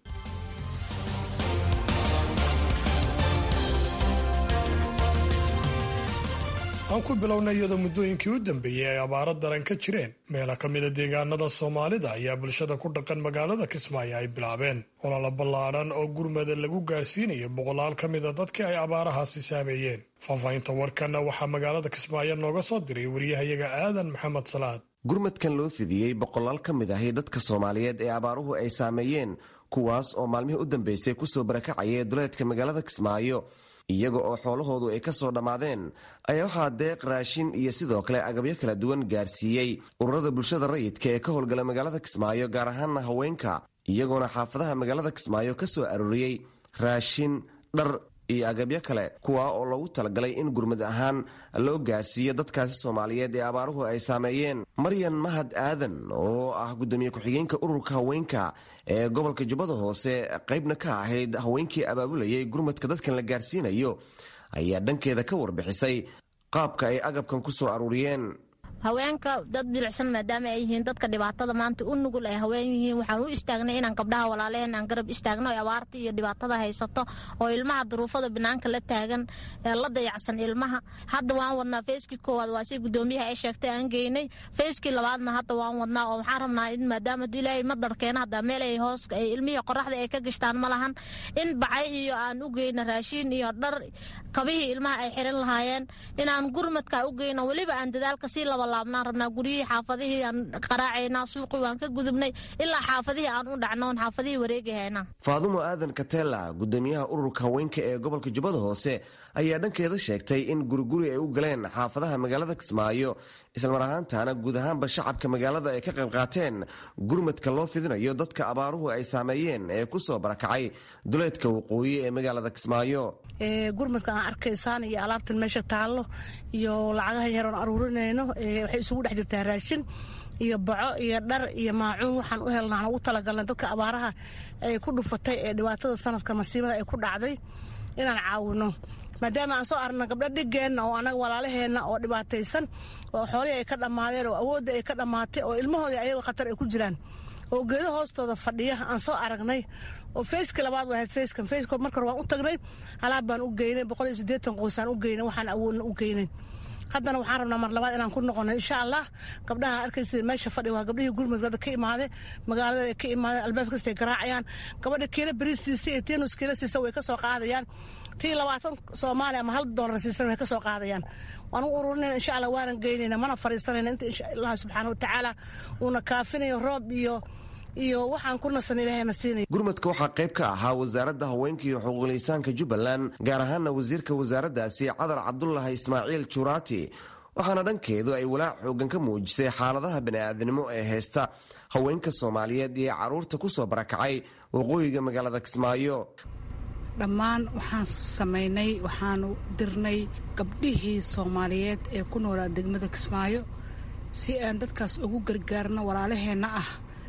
aan ku bilownay iyadoo muddooyinkii u dambeeyey ay abaaro daran ka jireen meela ka mida deegaanada soomaalida ayaa bulshada ku dhaqan magaalada kismaayo ay bilaabeen olala ballaadhan oo gurmada lagu gaadhsiinayo boqolaal ka mida dadkii ay abaarahaasi saameeyeen faahfaahinta warkanna waxaa magaalada kismaayo nooga soo diray wariyahayaga aadan maxamed salaad gurmadkan loo fidiyey boqolaal ka mid ahi dadka soomaaliyeed ee abaaruhu ay saameeyeen kuwaas oo maalmihii u dambeysay kusoo barakacayay duleedka magaalada kismaayo iyaga oo xoolahoodu ay ka soo dhammaadeen ayaa waxaa deeq raashin iyo sidoo kale agabyo kala duwan gaarsiiyey ururada bulshada rayidka ee ka howlgala magaalada kismaayo gaar ahaana haweenka iyagoona xaafadaha magaalada kismaayo ka soo arooriyey raashin dhar iyo agabyo kale kuwaa oo loogu talagalay in gurmad ahaan loo gaarsiiyo dadkaasi soomaaliyeed ee abaaruhu ay saameeyeen maryan mahad aadan oo ah gudoomiye ku-xigeenka ururka haweenka ee gobolka jubbada hoose qaybna ka ahayd haweenkii abaabulayay gurmadka dadkan la gaarsiinayo ayaa dhankeeda ka warbixisay qaabka ay agabkan ku soo aruuriyeen haweenka dad bilicsan maadaama ay yihiin dadka dhibaatada maanta u nugul ay haween yihiin waxaan u istaagnay inaan gabdhaha walaalehen aan garab istaagno oo abaarta iyo dhibaatada haysato oo ilmaha duruufada banaanka la taagan ee la dayacsan ilmaha hadda waan wadnaa feyskii koowaad waa si gudoomiyaha ay sheegtay aan geynay feyskii labaadna hadda waan wadnaa oo waxaan rabnaa in maadaama ilaahay madarkeena hadda meel ay hoos ilmihii qoraxda ay ka gashtaan ma lahan in bacay iyo aan u geyno raashiin iyo dhar kabihii ilmaha ay xiran lahaayeen inaan gurmadka u geyno weliba aan dadaalka sii laba laabnaan rabnaa guryihii xaafadihii aan qaraacaynaa suuqii waan ka gudubnay ilaa xaafadihii aan u dhacnoon xaafadihii wareegahaynaa faadumo aadan katela gudoomiyaha ururka haweenka ee gobolka jubbada hoose ayaa dhankeeda sheegtay in guriguri ay u galeen xaafadaha magaalada kismaayo islamar ahaantaana guud ahaanba shacabka magaalada ay ka qayb qaateen gurmadka loo fidinayo dadka abaaruhu ay saameeyeen ee kusoo barakacay duleedka waqooyi ee magaalada kismaayo gurmadka aan arkaysaan iyo alaabtan meesha taallo iyo lacagaha yaroon aruurinayno waxay isugu dhex jirtaa raashin iyo baco iyo dhar iyo maacuun waxaan u helnaan ugu talagalnay dadka abaaraha ay ku dhufatay ee dhibaatada sanadka masiibada ay ku dhacday inaan caawino maadaama aan soo aragna gabdho dhigeenna oo anaga walaalaheenna oo dhibaataysan oo xoolihii ay ka dhammaadeen oo awoodda ay ka dhammaatay oo ilmahoodii ayagoo khatar ay ku jiraan oo geedo hoostooda fadhiya aan soo aragnay oo feyska labaad waa ahayd feyskan feyskood marka hore waan u tagnay alaab baan u geynay boqol iyo siddeetan qoysaan u geynay waxaan awoodna u geynay haddana waxaan rabnaa mar labaad inaan ku noqono insha allah gabdhaha arkaysa meesha fadhi waa gabdhihii gurmudgada ka imaade magaalada ay ka imaadeen albaab kastay garaacayaan gabadha kiila beriis siista iyo tiinus kiila siista way ka soo qaadayaan tii labaatan soomaali ama hal doolar siisan way ka soo qaadayaan waan u ururinayna insha allah waanan geynayna mana fariisanayna inta insha allah subxaana wa tacaala uuna kaafinayo roob iyo iyo waxaan ku nasan ilaahayna siinaya gurmadka waxaa qayb ka ahaa wasaaradda haweenka iyo xuquuqlisaanka jubbaland gaar ahaana wasiirka wasaaraddaasi cadar cabdulahi ismaaciil juraati waxaana dhankeedu ay walaac xoogan ka muujisay xaaladaha bani'aadnimo ee haysta haweenka soomaaliyeed iyo carruurta ku soo barakacay waqooyiga magaalada kismaayo dhammaan waxaan samaynay waxaanu dirnay gabdhihii soomaaliyeed ee ku noolaa degmada kismaayo si aan dadkaas ugu gargaarno walaalaheenna ah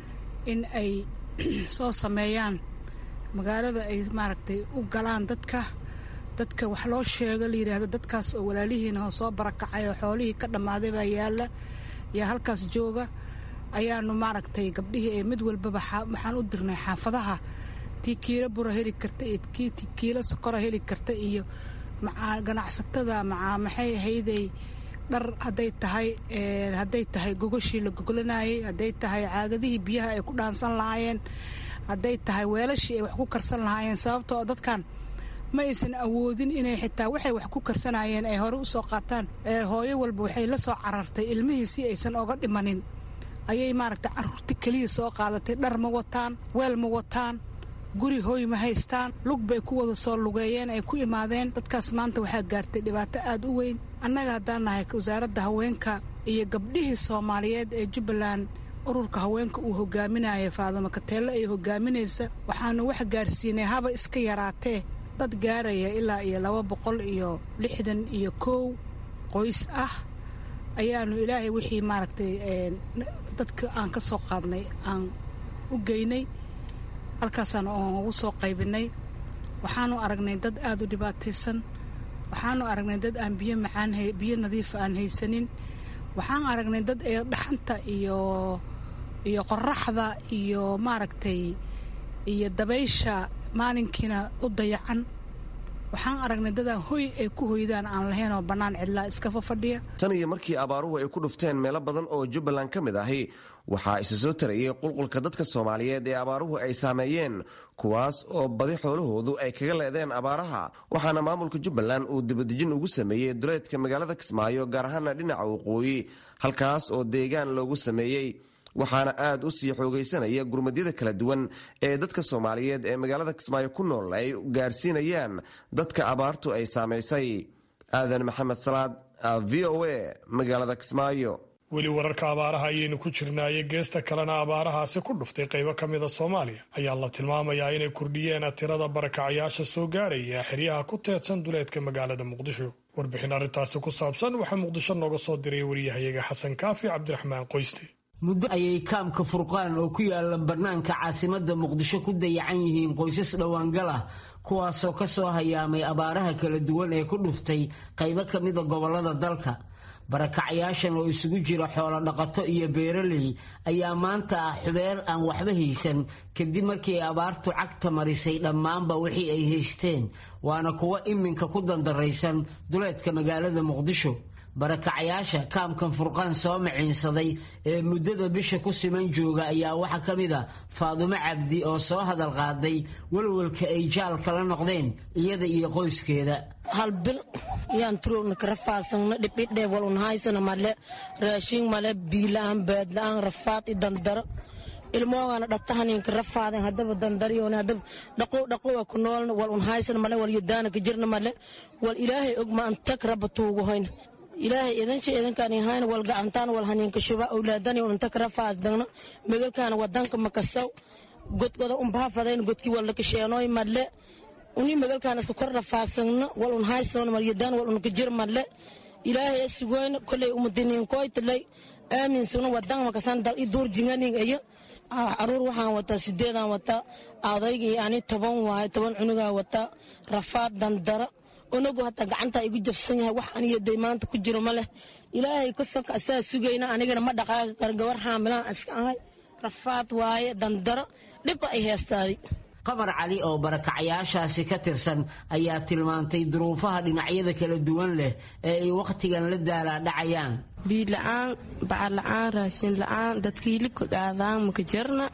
in ay soo sameeyaan magaalada ay maaragtay u galaan dadka dadka wax loo sheego la yidhaahdo dadkaas oo walaalihiina soo barakacay oo xoolihii ka dhammaaday baa yaalla yaa halkaas jooga ayaanu maaragtay gabdhihii ee mid walbaba waxaan u dirnay xaafadaha tii kiilo bura heli karta iyo tii kiilo sokora heli karta iyo ganacsatada maxay ahayday dhar hadday tahay hadday tahay gogoshii la gogolanayay hadday tahay caagadihii biyaha ay ku dhaansan lahaayeen hadday tahay weelashii ay wax ku karsan lahaayeen sababtoo dadkan ma aysan awoodin inay xitaa waxay wax ku karsanayeen ay hore u soo qaataan hooyo walba waxay la soo carartay ilmihii si aysan oga dhimanin ayay maaragtay carruurta keliya soo qaadatay dhar ma wataan weel ma wataan guri hooy ma haystaan lug bay ku wada soo lugeeyeen ay ku imaadeen dadkaas maanta waxaa gaartay dhibaato aad u weyn annaga haddaan nahay wasaaradda haweenka iyo gabdhihii soomaaliyeed ee jubbaland ururka haweenka uu hogaaminaya faadamo kateelle ay hogaaminaysa waxaanu wax gaarsiinay haba iska yaraatee dad gaaraya ilaa iyo laba boqol iyo lixdan iyo kow qoys ah ayaanu ilaahay wixii maaragtay dadka aan ka soo qaadnay aan u geynay halkaasaan oon ugu soo qaybinay waxaanu aragnay dad aada u dhibaataysan waxaanu aragnay dad aan biyo macaan biyo nadiifa aan haysanin waxaan aragnay dad ee dhaxanta iyo iyo qoraxda iyo maaragtay iyo dabaysha maalinkiina u dayacan waxaan aragnay dadaan hoy ay ku hoydaan aan lahayn oo bannaan cidlaa iskafa fadhiya tan iyo markii abaaruhu ay ku dhufteen meelo badan oo jubbaland ka mid ahi waxaa isa soo tarayay qulqulka dadka soomaaliyeed ee abaaruhu ay saameeyeen kuwaas oo badi xoolahoodu ay kaga leedeen abaaraha waxaana maamulka jubbaland uu dibadejin ugu sameeyey duleedka magaalada kismaayo gaar ahaana dhinaca waqooyi halkaas oo deegaan loogu sameeyey waxaana aad u sii xoogaysanaya gurmadyada kala duwan ee dadka soomaaliyeed ee magaalada kismaayo ku nool ay gaarsiinayaan dadka abaartu ay saamaysay aadan maxamed salaad v o a magaalada kismaayo weli wararka abaaraha ayaynu ku jirnaaye geesta kalena abaarahaasi ku dhuftay qaybo ka mida soomaaliya ayaa la tilmaamayaa inay kordhiyeen tirada barakacayaasha soo gaaraya xeryaha ku teedsan duleedka magaalada muqdisho warbixin arrintaasi ku saabsan waxaa muqdisho nooga soo diray wariyahayaga xasan kaafi cabdiraxmaan qoyste muddo ayay kaamka furqaan oo ku yaala bannaanka caasimadda muqdisho ku dayacan yihiin qoysas dhowaangal ah kuwaasoo ka soo hayaamay abaaraha kala duwan ee ku dhuftay qaybo ka mida gobollada dalka barakacayaashan oo isugu jira xoolo dhaqato iyo beeraley ayaa maanta ah xubeer aan waxba haysan kadib markii abaartu cagta marisay dhammaanba wixii ay haysteen waana kuwo iminka ku dandaraysan duleedka magaalada muqdisho barakacayaasha kaamkan furqaan soo maciinsaday ee muddada bisha ku siman jooga ayaa waxaa ka mid a faadumo cabdi oo soo hadal qaaday walwalka ay jaal kala noqdeen iyada iyo qoyskeeda hal bil yaan turowna ka rafaasana dhibidhee walun haysana male raashin male biilaan baadla-aan rafaad i dandaro ilmoogana dhagtahaninka rafaaden hadaba dandariyon hadaba dhaqow dhaqowa ku noolna wal un haysana male wal yadaana ka jirna male wal ilaahay og ma antag raba tuugu hoyna ilaahay idansha idankaan hayna wal gacantaan wal haninka shuba awlaadani unta kara faadagna megalkaana wadanka makasaw godgoda unbaafadayn godki wal lakasheenooy madle uni megalkaan iska kor rafaasagna wal un haysan maryadaan wal unka jir madle ilaahay sugoyna koley umadiniinkoytalay aaminsagna wadan makasan dal i duur jinganing iyo caruur waxaan wataa sideedaan wataa adaygii ani toban waaye toban cunugaa wataa rafaad dandara unagu hataa gacanta igu jabsan yahay wax aniyaday maanta ku jiro ma leh ilaahay kusanka asaa sugayna anigana ma dhaqaaqi karo gabar xaamilaan iska ahay rafaad waaye dandaro dhibba ay heestaaday qamar cali oo barakacayaashaasi ka tirsan ayaa tilmaantay duruufaha dhinacyada kala duwan leh ee ay wakhtigan la daalaadhacayaan biila-aan bacar la-aan raashin la-aan dadka hilibka qaadaan maka jirna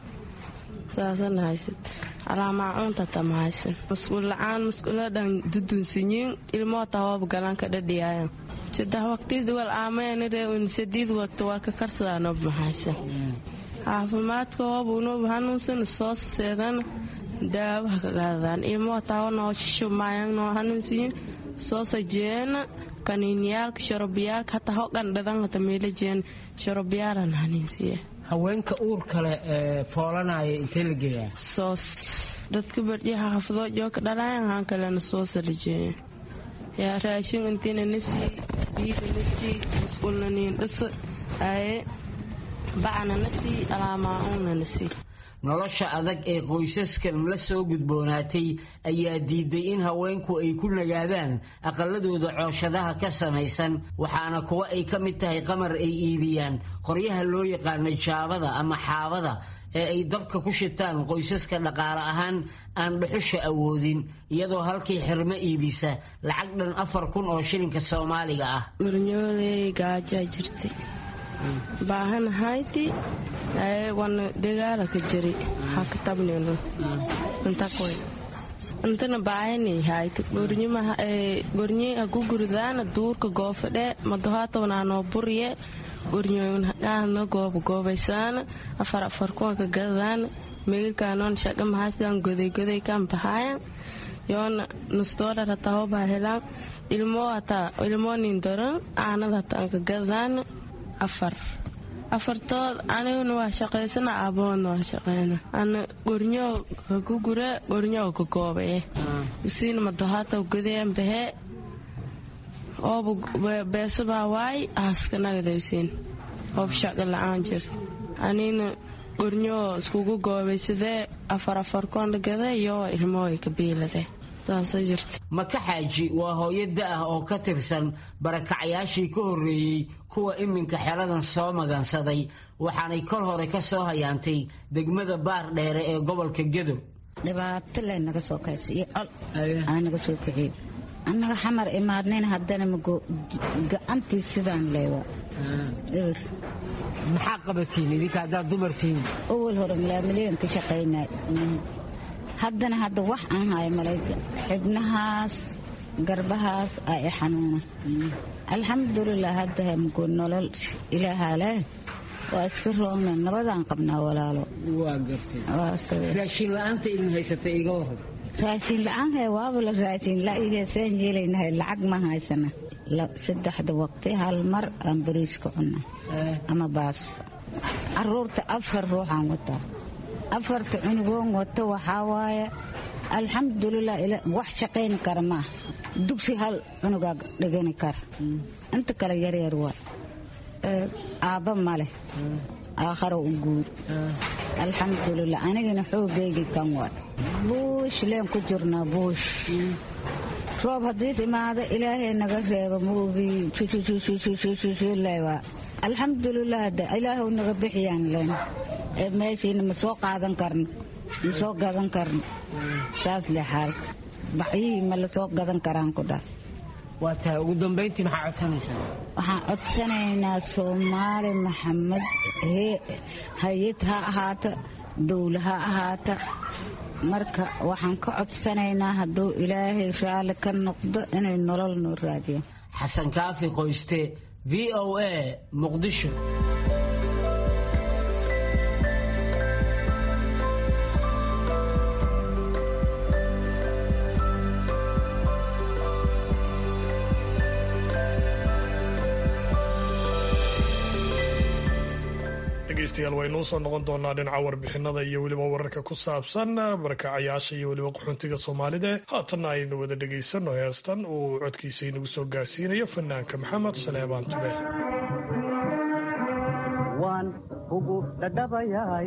saasana haysat alaamaacuuntata ma haysan masquul la-aan masquuladhan dudunsinyin ilmoo tawaab galanka dhadhiyaayan saddex waqtid wal aameynaree sadiid waqti walka karsadaanob ma haysan caafimaadka hoobunob hanuunsan soo seedana daawaha ka qaadadaan ilmoo tawanoo shishumaayannoo hanuunsiyin soo sajeena kaniiniyaalka shorobiyaalka hataa hogan dhadan hata meelajeen shorobiyaalan hanuunsiya haweenka uur kale ee foolanaya intee la geeyaa soos dadka bardhiyaha xafadoo jooka dhalayan haan kalena soosa la jeeya yaa raashin intiina nasii biifa nasii masquulna niin dhasa aye bacna nasii alaamaacuuna nasii nolosha adag ee qoysaskan la soo gudboonaatay ayaa diiday in haweenku ay ku nagaadaan aqaladooda cooshadaha ka samaysan waxaana kuwa ay ka mid tahay qamar ay iibiyaan qoryaha loo yaqaano jaabada ama xaabada ee ay dabka ku shitaan qoysaska dhaqaale ahaan aan dhuxusha awoodin iyadoo halkii xirmo iibisa lacag dhan afar kun oo shilinka soomaaliga ah gornyooley gaajaa jirtay baahanahayti wana dagaala ka jiri haka tabnino intakoy intana baahani hayta gornye haku guridaana duurka goofadhe madohaatawnaanoo burye gornyoyn haqaana gooba goobaysaana afar afar kuwa ka gadadaana megilkaanoon shaqa mahaasidaan goday goday kaan bahaayan yoona nustoolar hataa hobaa helaan ilmoo hataa ilmoo nin doran aanada hataa ka gadadaana afar afartood aniguna waa shaqaysana aaboona waa shaqayna ana gornyo ku gure gornyo ka koobaye usiina madohata gudeen behe ooba beesabaa waay aaska nagada usiin oob shaqa la-aan jirta anina gornyo iskugu goobay sidee afar afar koondhagade iyo ilmooy ka biilade maka xaaji waa hooyo da-ah oo ka tirsan barakacyaashii ka horreeyey kuwa iminka xeladan soo magansaday waxaanay kol hore ka soo hayaantay degmada baar dheere ee gobolka gedo dhibaato le naga soo kaysa iyo col aa naga soo kiciy annaga xamar imaadnayn haddana mago gacantii sidaan leewa eber maxaa qabatiin idinka haddaad dumartiin awal hore milaamilyan ka shaqaynay haddana hadda wax aan hayo malayga xibnahaas garbahaas aa i xanuuna alxamdulilah hadda hamgo nolol ilaahaa leh waa iska roogna nabadaan qabnaa walaalo waa gartay raashin la-aanta idin haysata iga waran raashin la-aan hee waaba la raashin la-igeesaan yeelaynahay lacag ma haysana saddexda waqti hal mar aan bariiska cunna ama baasta caruurta afar ruuxaan wataa afarta cunugoon wato waxaa waaye alxamdulilah wax shaqayni kara maaha dugsi hal cunugaa dhigani kara inta kale yaryar waa aabba maleh aakharo u guur alxamdulilah anigana xoogaygi kan waay buush leen ku jirnaa buush roob haddiis imaado ilaahay naga reeba maogii leewaa alxamdulilah de ilaahu naga bixiyaan leen meeshiina ma soo qaadan karno ma soo gadan karno saas le xaalka bacyihii ma la soo gadan karaan ku dhah waa tahay ugu dambayntii maxaa codsanaysaa waxaan codsanaynaa soomaali maxamed hay-ad ha ahaata dowla ha ahaata marka waxaan ka codsanaynaa hadduu ilaahay raalli ka noqdo inay nolol noo raadiyaan xasan kaafi qoyste v o a muqdisho dhegeystayaal waynuu soo noqon doonaa dhinaca warbixinada iyo weliba wararka ku saabsan barakacayaasha iyo weliba qaxoontiga soomaalida haatanna aynu wada dhegaysano heestan uu codkiisa inagu soo gaarsiinayo fanaanka maxamed saleebaan tube waan ugu dhadhabayaay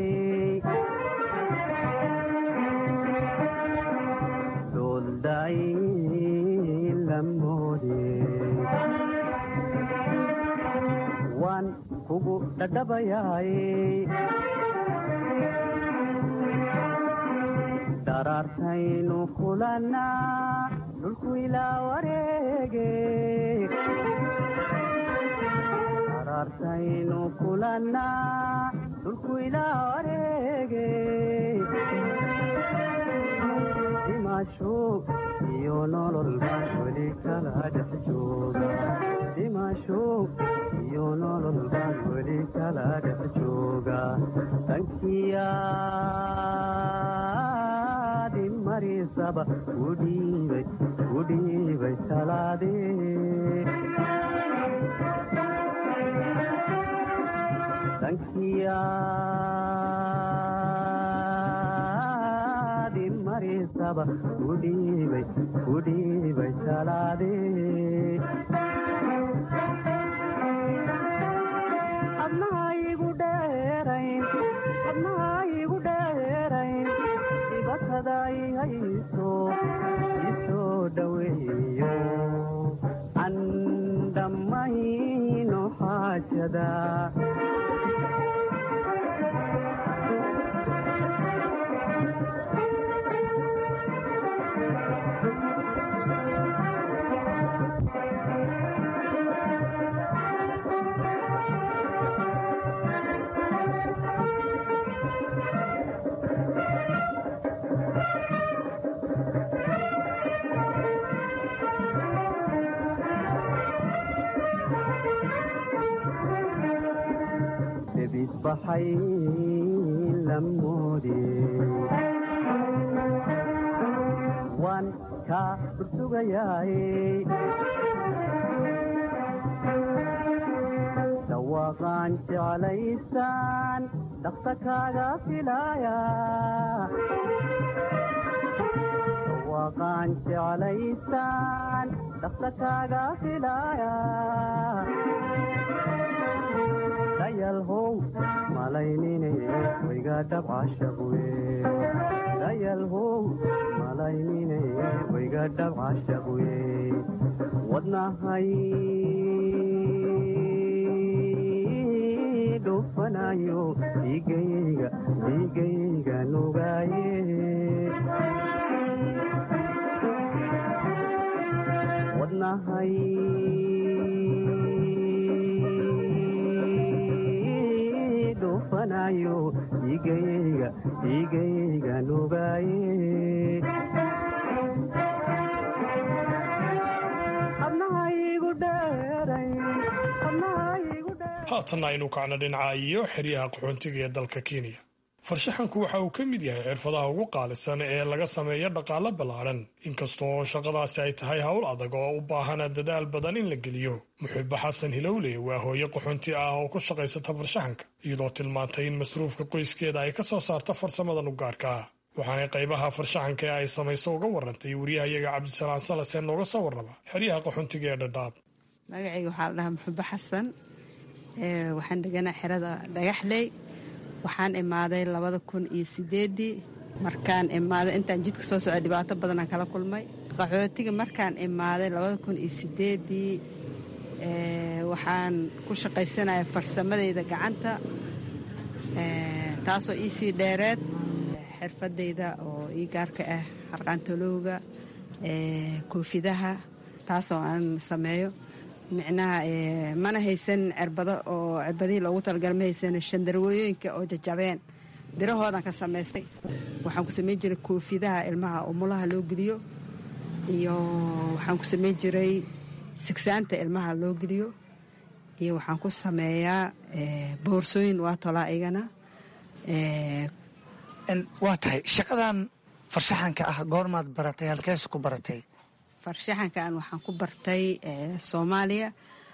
doolday lamoode waan kugu dhadhabayaay daraartaynu kulannaa dhulku ilaa wareege daraartaynu kulannaa dhulku ilaa wareege dhimasho iyo nolol baan weli kala dhex jooga dhimasho iyo nolol baan weli kala dhex jooga dankiyaadi marisaba udhiibay udhiibay talaadee dankiyaadi marisaba udhiibay udhiibay talaadee adnahaigu dheerayn adnahaigu dheerayn dibatadai hayso isoo dhoweeyo an dhammayno xaajada baxay lamoode waan kaa dhursugayaay dhawaaqaan jeclaysaan dhaqsa kaaga filaya dhawaaqaan jeclaysaan dhaqsa kaaga filaya dayalhow malaynine wayga dhabcashabuye dayalhow malaynine wayga dhabcashabuye wadnahay dhufanayo dhiigayga dhiigayga nugaaye wadnahay dhufanayo dhiigayga dhiigayga nugaaye haatanna aynu kacno dhinaca iyo xeryaha qaxoontiga ee dalka kenya farshaxanku waxa uu ka mid yahay xirfadaha ugu qaalisan ee laga sameeyo dhaqaalo ballaadhan inkastoo shaqadaasi ay tahay howl adag oo u baahana dadaal badan in la geliyo muxibo xasan hilowle waa hooyo qaxoonti ah oo ku shaqaysata farshaxanka iyadoo tilmaantay in masruufka qoyskeeda ay ka soo saarto farsamadan u gaarka ah waxaanay qaybaha farshaxanka ee ay samayso uga warantay wariyahayaga cabdisalaan salase nooga soo warraba xeryaha qaxoontiga ee dhadhaab magacayga waxaa la dhahaa muxubo xasan waxaan deganaa xerada dhagaxley waxaan imaaday labada kun iyo sideedii markaan imaaday intaan jidka soo socday dhibaato badanaan kala kulmay qaxootiga markaan imaaday labada kun iyo sideedii waxaan ku shaqaysanaya farsamadayda gacanta taasoo iisii dheereed xirfadayda oo ii gaarka ah harqaantolowga koofidaha taasoo aan sameeyo micnaha mana haysan cirbado oo cirbadihii loogu talagala ma haysan shandarwooyooyinka oo jajabeen birahoodan ka samaystay waxaan ku samayn jiray koofidaha ilmaha umulaha loo geliyo iyo waxaan ku samayn jiray sigsaanta ilmaha loo geliyo iyo waxaan ku sameeyaa boorsooyin waa tolaa igana waa tahay shaqadan farshaxanka ah goormaad baratay halkeese ku baratay farshaxankan waxaan ku bartay soomaaliya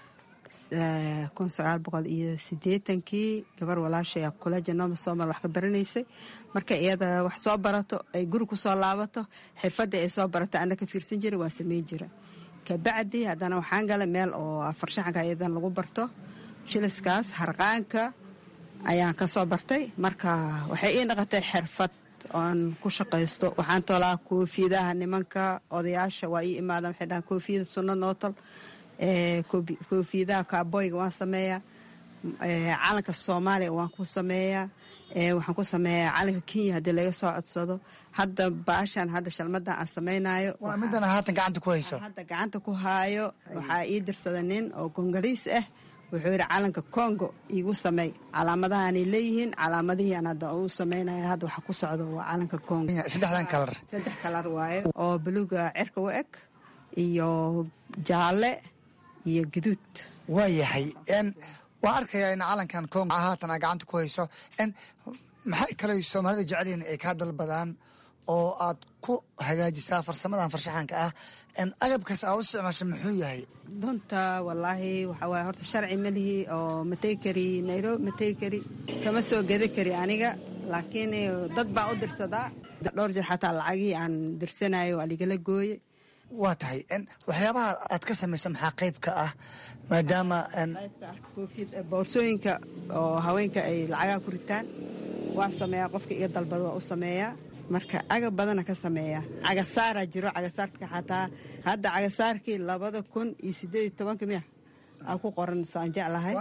kun sagaal boqol iyo sideetankii gabar walaashaya kuleja nooma soomaal wax ka baranaysay marka iyada wax soo barato ay guri ku soo laabato xirfadii ay soo barato ana ka fiirsan jiray waa sameyn jira kabacdi haddana waxaan galay meel oo farshaxanka iyadan lagu barto jiliskaas harqaanka ayaan ka soo bartay marka waxay ii noqotay xirfad oan ku shaqaysto waxaan tolaa koofiyadaha nimanka odayaasha waa ii imaadaan waxay dhahaan koofiyada sunno noo tol koofiyadaha kaaboyga waan sameeyaa calanka soomaaliya waan ku sameeyaa waxaan ku sameeyaa calanka kenya haddii laga soo codsado hadda baashan hadda shalmadan aan samaynayo waa midana haatan gacanta ku hayso hadda gacanta ku haayo waxaa ii dirsada nin oo kongoliis ah wuxuu yidhi calanka congo iigu sameey calaamadahaanay leeyihiin calaamadihii aan hadda u sameynaya hadda waxa ku socdo waa calanka congo saddexdan kalar saddex kalar waaye oo buluuga cirka u eg iyo jaalle iyo gaduud waa yahay waa arkayaa in calankan congo haatan aa gacanta ku hayso maxay kale soomaalida jecelyihin ay kaa dalbadaan oo aad ku hagaajisaa farsamadan farshaxanka ah agabkaas aa u isticmaasha muxuu yahay dunta wallaahi waxaa waay horta sharci malihi oo ma tegi kari nairobi ma tegi kari kama soo geda kari aniga laakiin dad baan u dirsadaa dhowr jir xataa lacagihii aan dirsanayo waa ligala gooye waa tahay waxyaabaha aad ka samaysa maxaa qayb ka ah maadaama boorsooyinka oo haweenka ay lacagaha ku ritaan waa sameeyaa qofka iga dalbada waa u sameeyaa marka agab badana ka sameeya cagasaaraa jiro cagasaarka xataa hadda cagasaarkii labada kun iyo sideed iyo tobanka miya aa ku qoran soo aan jeclahay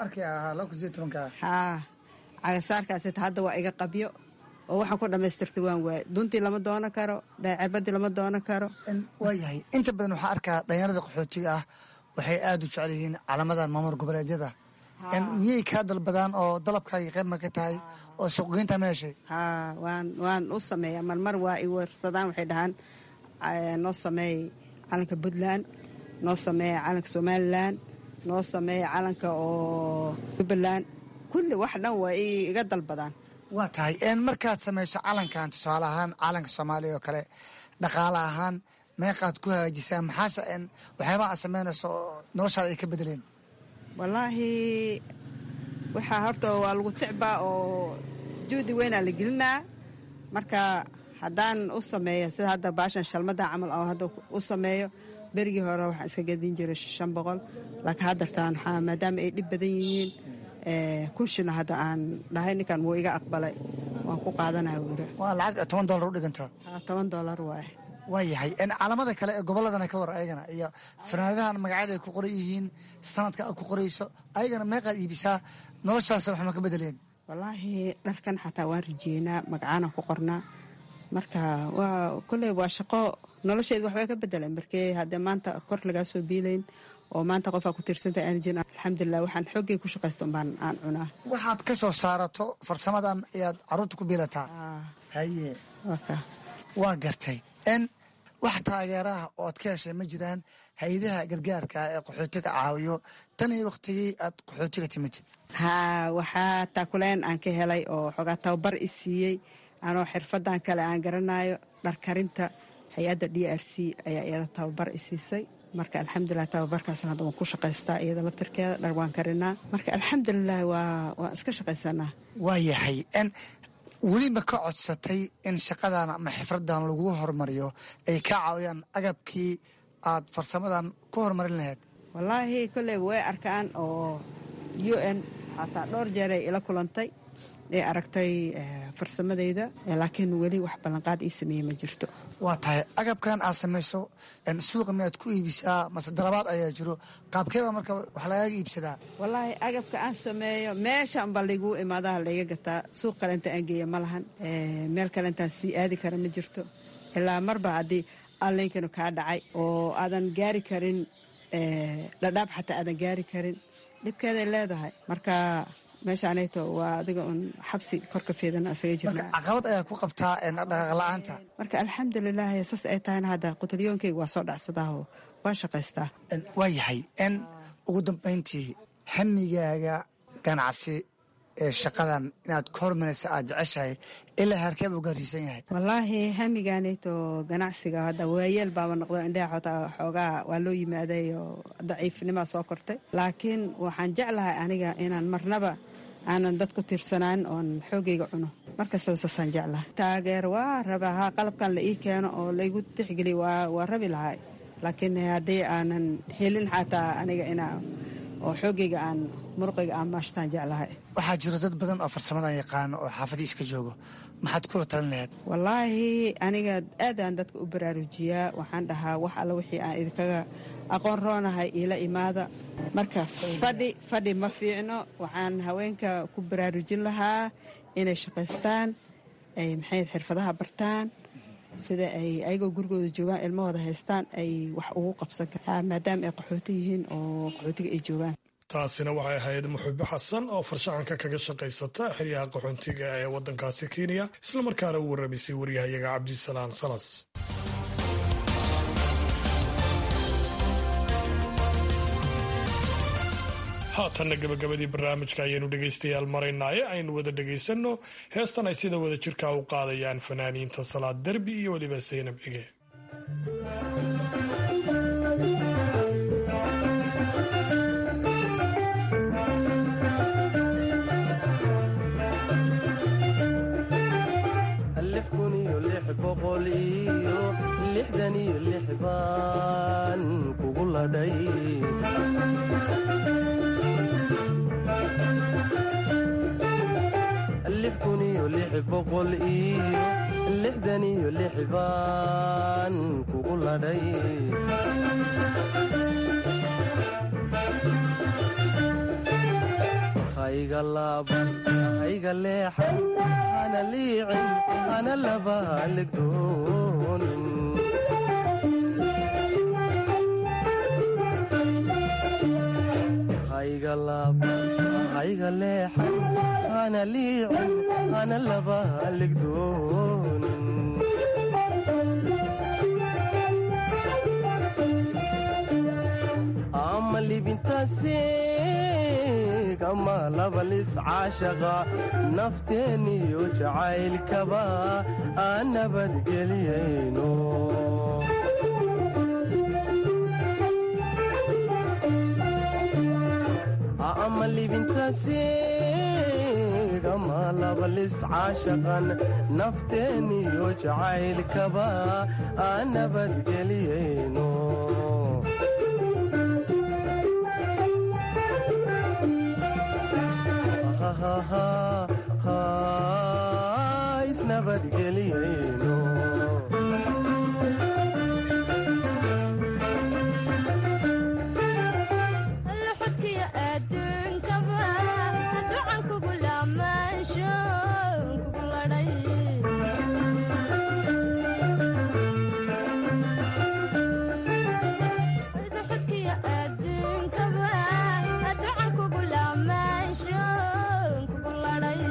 haa cagasaarkaas hadda waa iga qabyo oo waxaan ku dhamaystirta waan waaye duntii lama doono karo cirbadii lama doono karo waa yahay inta badan waxaa arkaa dhalinyarada qaxootiga ah waxay aada u jecel yihiin calamadan maamul goboleedyada miyay kaa dalbadaan oo dalabkaagi qayb ma ka tahay oo suuqgeynta ma heshay haa waan waan u sameeyaa marmar waa i warsadaan waxay dhahaan noo sameey calanka puntland noo sameeya calanka somalilan noo sameeya calanka oo jubbaland kulli wax dhan waa iga dalbadaan waa tahay markaad samayso calankan tusaale ahaan calanka soomaaliya oo kale dhaqaale ahaan meeqaad ku hagaajisaa maxaase waxyaabaha aad samaynayso noloshaada ay ka bedeleen wallaahi waxaa horta waa lagu ticbaa oo juhdi weynaa la gelinaa marka haddaan u sameeyo sida hadda baashan shalmada camal oo hadda u sameeyo berigii hore waxaan iska gadin jiray shan boqol laakiin haddartaan waxaa maadaama ay dhib badan yihiin kunshina hadda aan dhahay ninkan wuu iga aqbalay waan ku qaadanaya wuri waa lacag toban dollar u dhiganta toban dollar waaye waa yahay caalamada kale ee gobolladana ka war ayagana iyo fanaanadahan magacyada ay ku qoran yihiin sanadka aad ku qorayso ayagana meeqaad iibisaa noloshaas waxma ka bedeleen wallaahi dharkan xataa waan rajeynaa magacaanaan ku qornaa marka waa kolley waa shaqo nolosheedu waxbay ka bedeleen markee haddee maanta kor lagaa soo biilayn oo maanta qofaa ku tiirsanta aan jirin alxamdulilah waxaan xooggay ku shaqaysta umbaan aan cunaa waxaad ka soo saarato farsamadan ayaad carruurta ku biilataa haye waa gartay n wax taageeraha oo aad ka heshay ma jiraan hay-adaha gargaarka ee qaxootiga caawiyo tan iyo wakhtigii aad qaxootiga timid haa waxaa taakuleen aan ka helay oo xoogaa tababar i siiyey anoo xirfadan kale aan garanayo dharkarinta hay-adda d r c ayaa iyada tababar i siisay marka alxamdulilah tababarkaasna hadda waan ku shaqaystaa iyada laftirkeeda dhar waan karinaa marka alxamdulilah waa waan iska shaqaysanaa waa yahay n weli ma ka codsatay in shaqadan ama xifradan lagu horumariyo ay ka caawiyaan agabkii aad farsamadan ku horumarin lahayd wallaahi kolley way arkaan oo u n xataa dhowr jeeray ila kulantay ee aragtay farsamadayda laakiin weli wax ballanqaad ii sameeyey ma jirto waa tahay agabkan aad samayso suuqa miyaad ku iibisaa mase dalabaad ayaa jiro qaabkeebaa marka wax lagaaga iibsadaa wallaahi agabka aan sameeyo meeshan ba layguu imaadaha layga gataa suuq kale inta aan geeya ma lahan meel kale intaan sii aadi kara ma jirto ilaa marba haddii allaynkanu kaa dhacay oo aadan gaari karin dhadhaab xataa aadan gaari karin dhibkeeday leedahay marka meeshaanayto waa adiga un xabsi korka feedana isaga jirna caqabad ayaa ku qabtaa dhaqaaq la-aanta marka alxamdulilah saas ay tahayna hadda qutulyoonkeyga waa soo dhacsadaahoo waa shaqaystaa waa yahay n ugu dambayntii hamigaaga ganacsi ee shaqadan inaad ka hormaraysa aad jeceshahay ilaa harkee buu gaarsiisan yahay wallaahi hamigaanayto ganacsiga hadda waayeel baaba noqdo indhaha xootaa xoogaa waa loo yimaaday oo daciifnimaa soo kortay laakiin waxaan jeclahay aniga inaan marnaba aanan dad ku tiirsanaan oon xoogayga cuno markastaba saasaan jeclahay taageer waa rabaa haa qalabkan la ii keeno oo laygu tixgeliy waa rabi lahay laakiin haddii aanan helin xataa aniga inaa oo xoogayga aan muruqayga aan maashtaan jeclahay waxaa jiro dad badan oo farsamadan yaqaano oo xaafadii iska joogo maxaad kula talin lahayd wallaahi aniga aadaan dadka u baraarujiyaa waxaan dhahaa wax alla wixii aan idinkaga aqoon roonahay iila imaada marka fadhi fadhi ma fiicno waxaan haweenka ku baraarujin lahaa inay shaqaystaan ay maxay xirfadaha bartaan sida ay ayagoo gurigooda joogaan ilmahooda haystaan ay wax ugu qabsan karaan maadaama ay qaxooti yihiin oo qaxootiga ay joogaan taasina waxay ahayd muxube xasan oo farshaxanka kaga shaqaysata xeryaha qaxoontiga ee waddankaasi kenya islamarkaana u warramaysay waryahayaga cabdisalaan salas haatanna gabagabadii barnaamijka ayaynu dhegaystayaal maraynaaye aynu wada dhegaysanno heestan ay sida wada jirka u qaadayaan fanaaniinta salaad derbi iyo weliba saynab cige baan kugu ladhay lix kun iyo lix boqol iyo lixdan iyo lix baan kugu ladhay hayga laaban hayga leexan hana liicin hana laba haligdoonin hayga laaban hayga leexan hana liicin hana laba haligdoonin ama libintaasiig ama labalis caashaqa nafteeniyo jacaylkaba aan nabadgeliyayno ama libintaasiig eegama labalis caashaqan nafteeniyo jacaylkaba aan nabadgeliyayno isnabadgeliyayno luxudkiyo adduunkaba ducan kugu laamaansho kugu ladhay luxudkiyo adduunkaba ducan kugu laamaansho kugu ladhay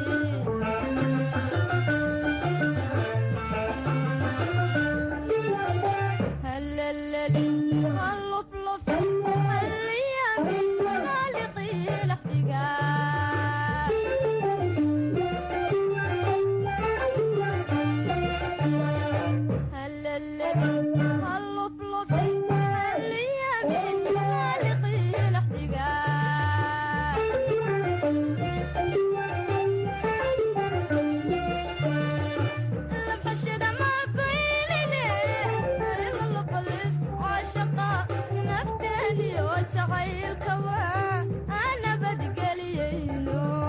هلللي هاللفلف هاليامي خالقي الاحتقان هلللي هاللفلف هاليامي خالقي الاحتقان لبحشد ما قيلني إلا لبلس عاشقة نفتني وجعيل كوا أنا بدقليينو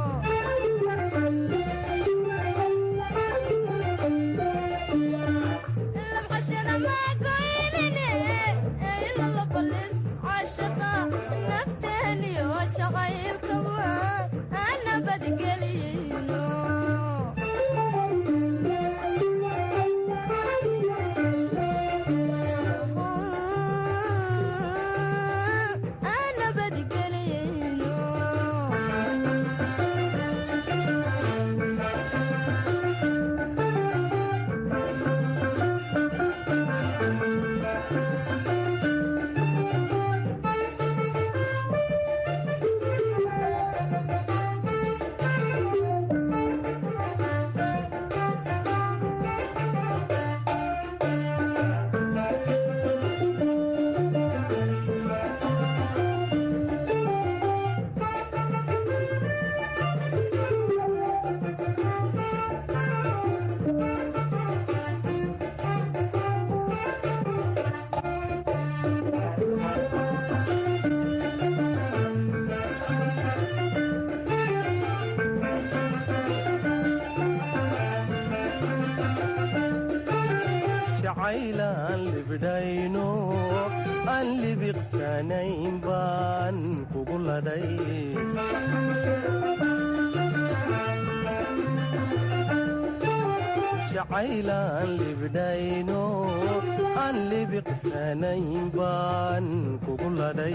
لبحشد ما قيلني إلا لبلس عاشقة نفتني وجعيل كوا أنا بدقليينو أنا بدقلينو jacaylaan libdhayno aan libiqsanayn baan kugu ladhay jacaylaan libdhayno aan libiqsanayn baan kugu ladhay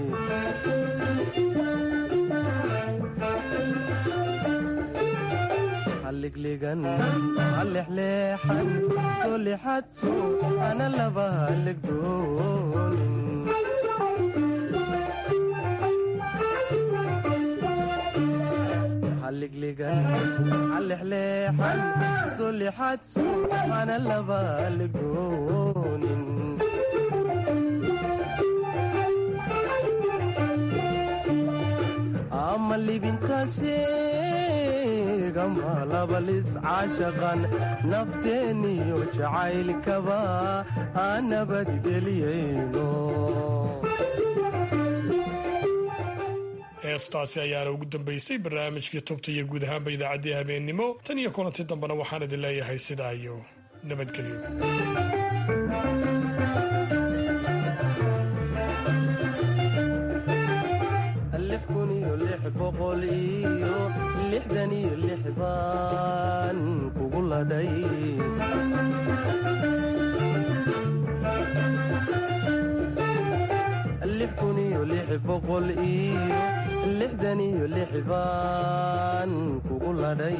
halligligan hallexleexan soo lixadso ana laba halligdoonin halligligan hallexleexan soo lixadso ana laba halligdoonin ama libintaasegama labalis caashaqan nafteeniyo jacaylkaba aan nabadgeliyayno heestaasi ayaana ugu dambaysay barnaamijkii tubta iyo guud ahaanba idaacaddii habeennimo tan iyo kulanti dambena waxaan idin leeyahay sidaa iyo nabadgelyo lix kun iyo lix boqol iyo lixdan iyo lix baan kugu ladhay lix kun iyo lix boqol iyo lixdan iyo lix baan kugu ladhay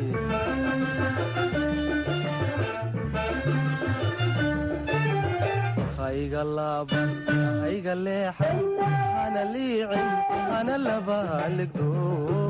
hayga laaban hayga leexan hana liicin hana laba ligdoo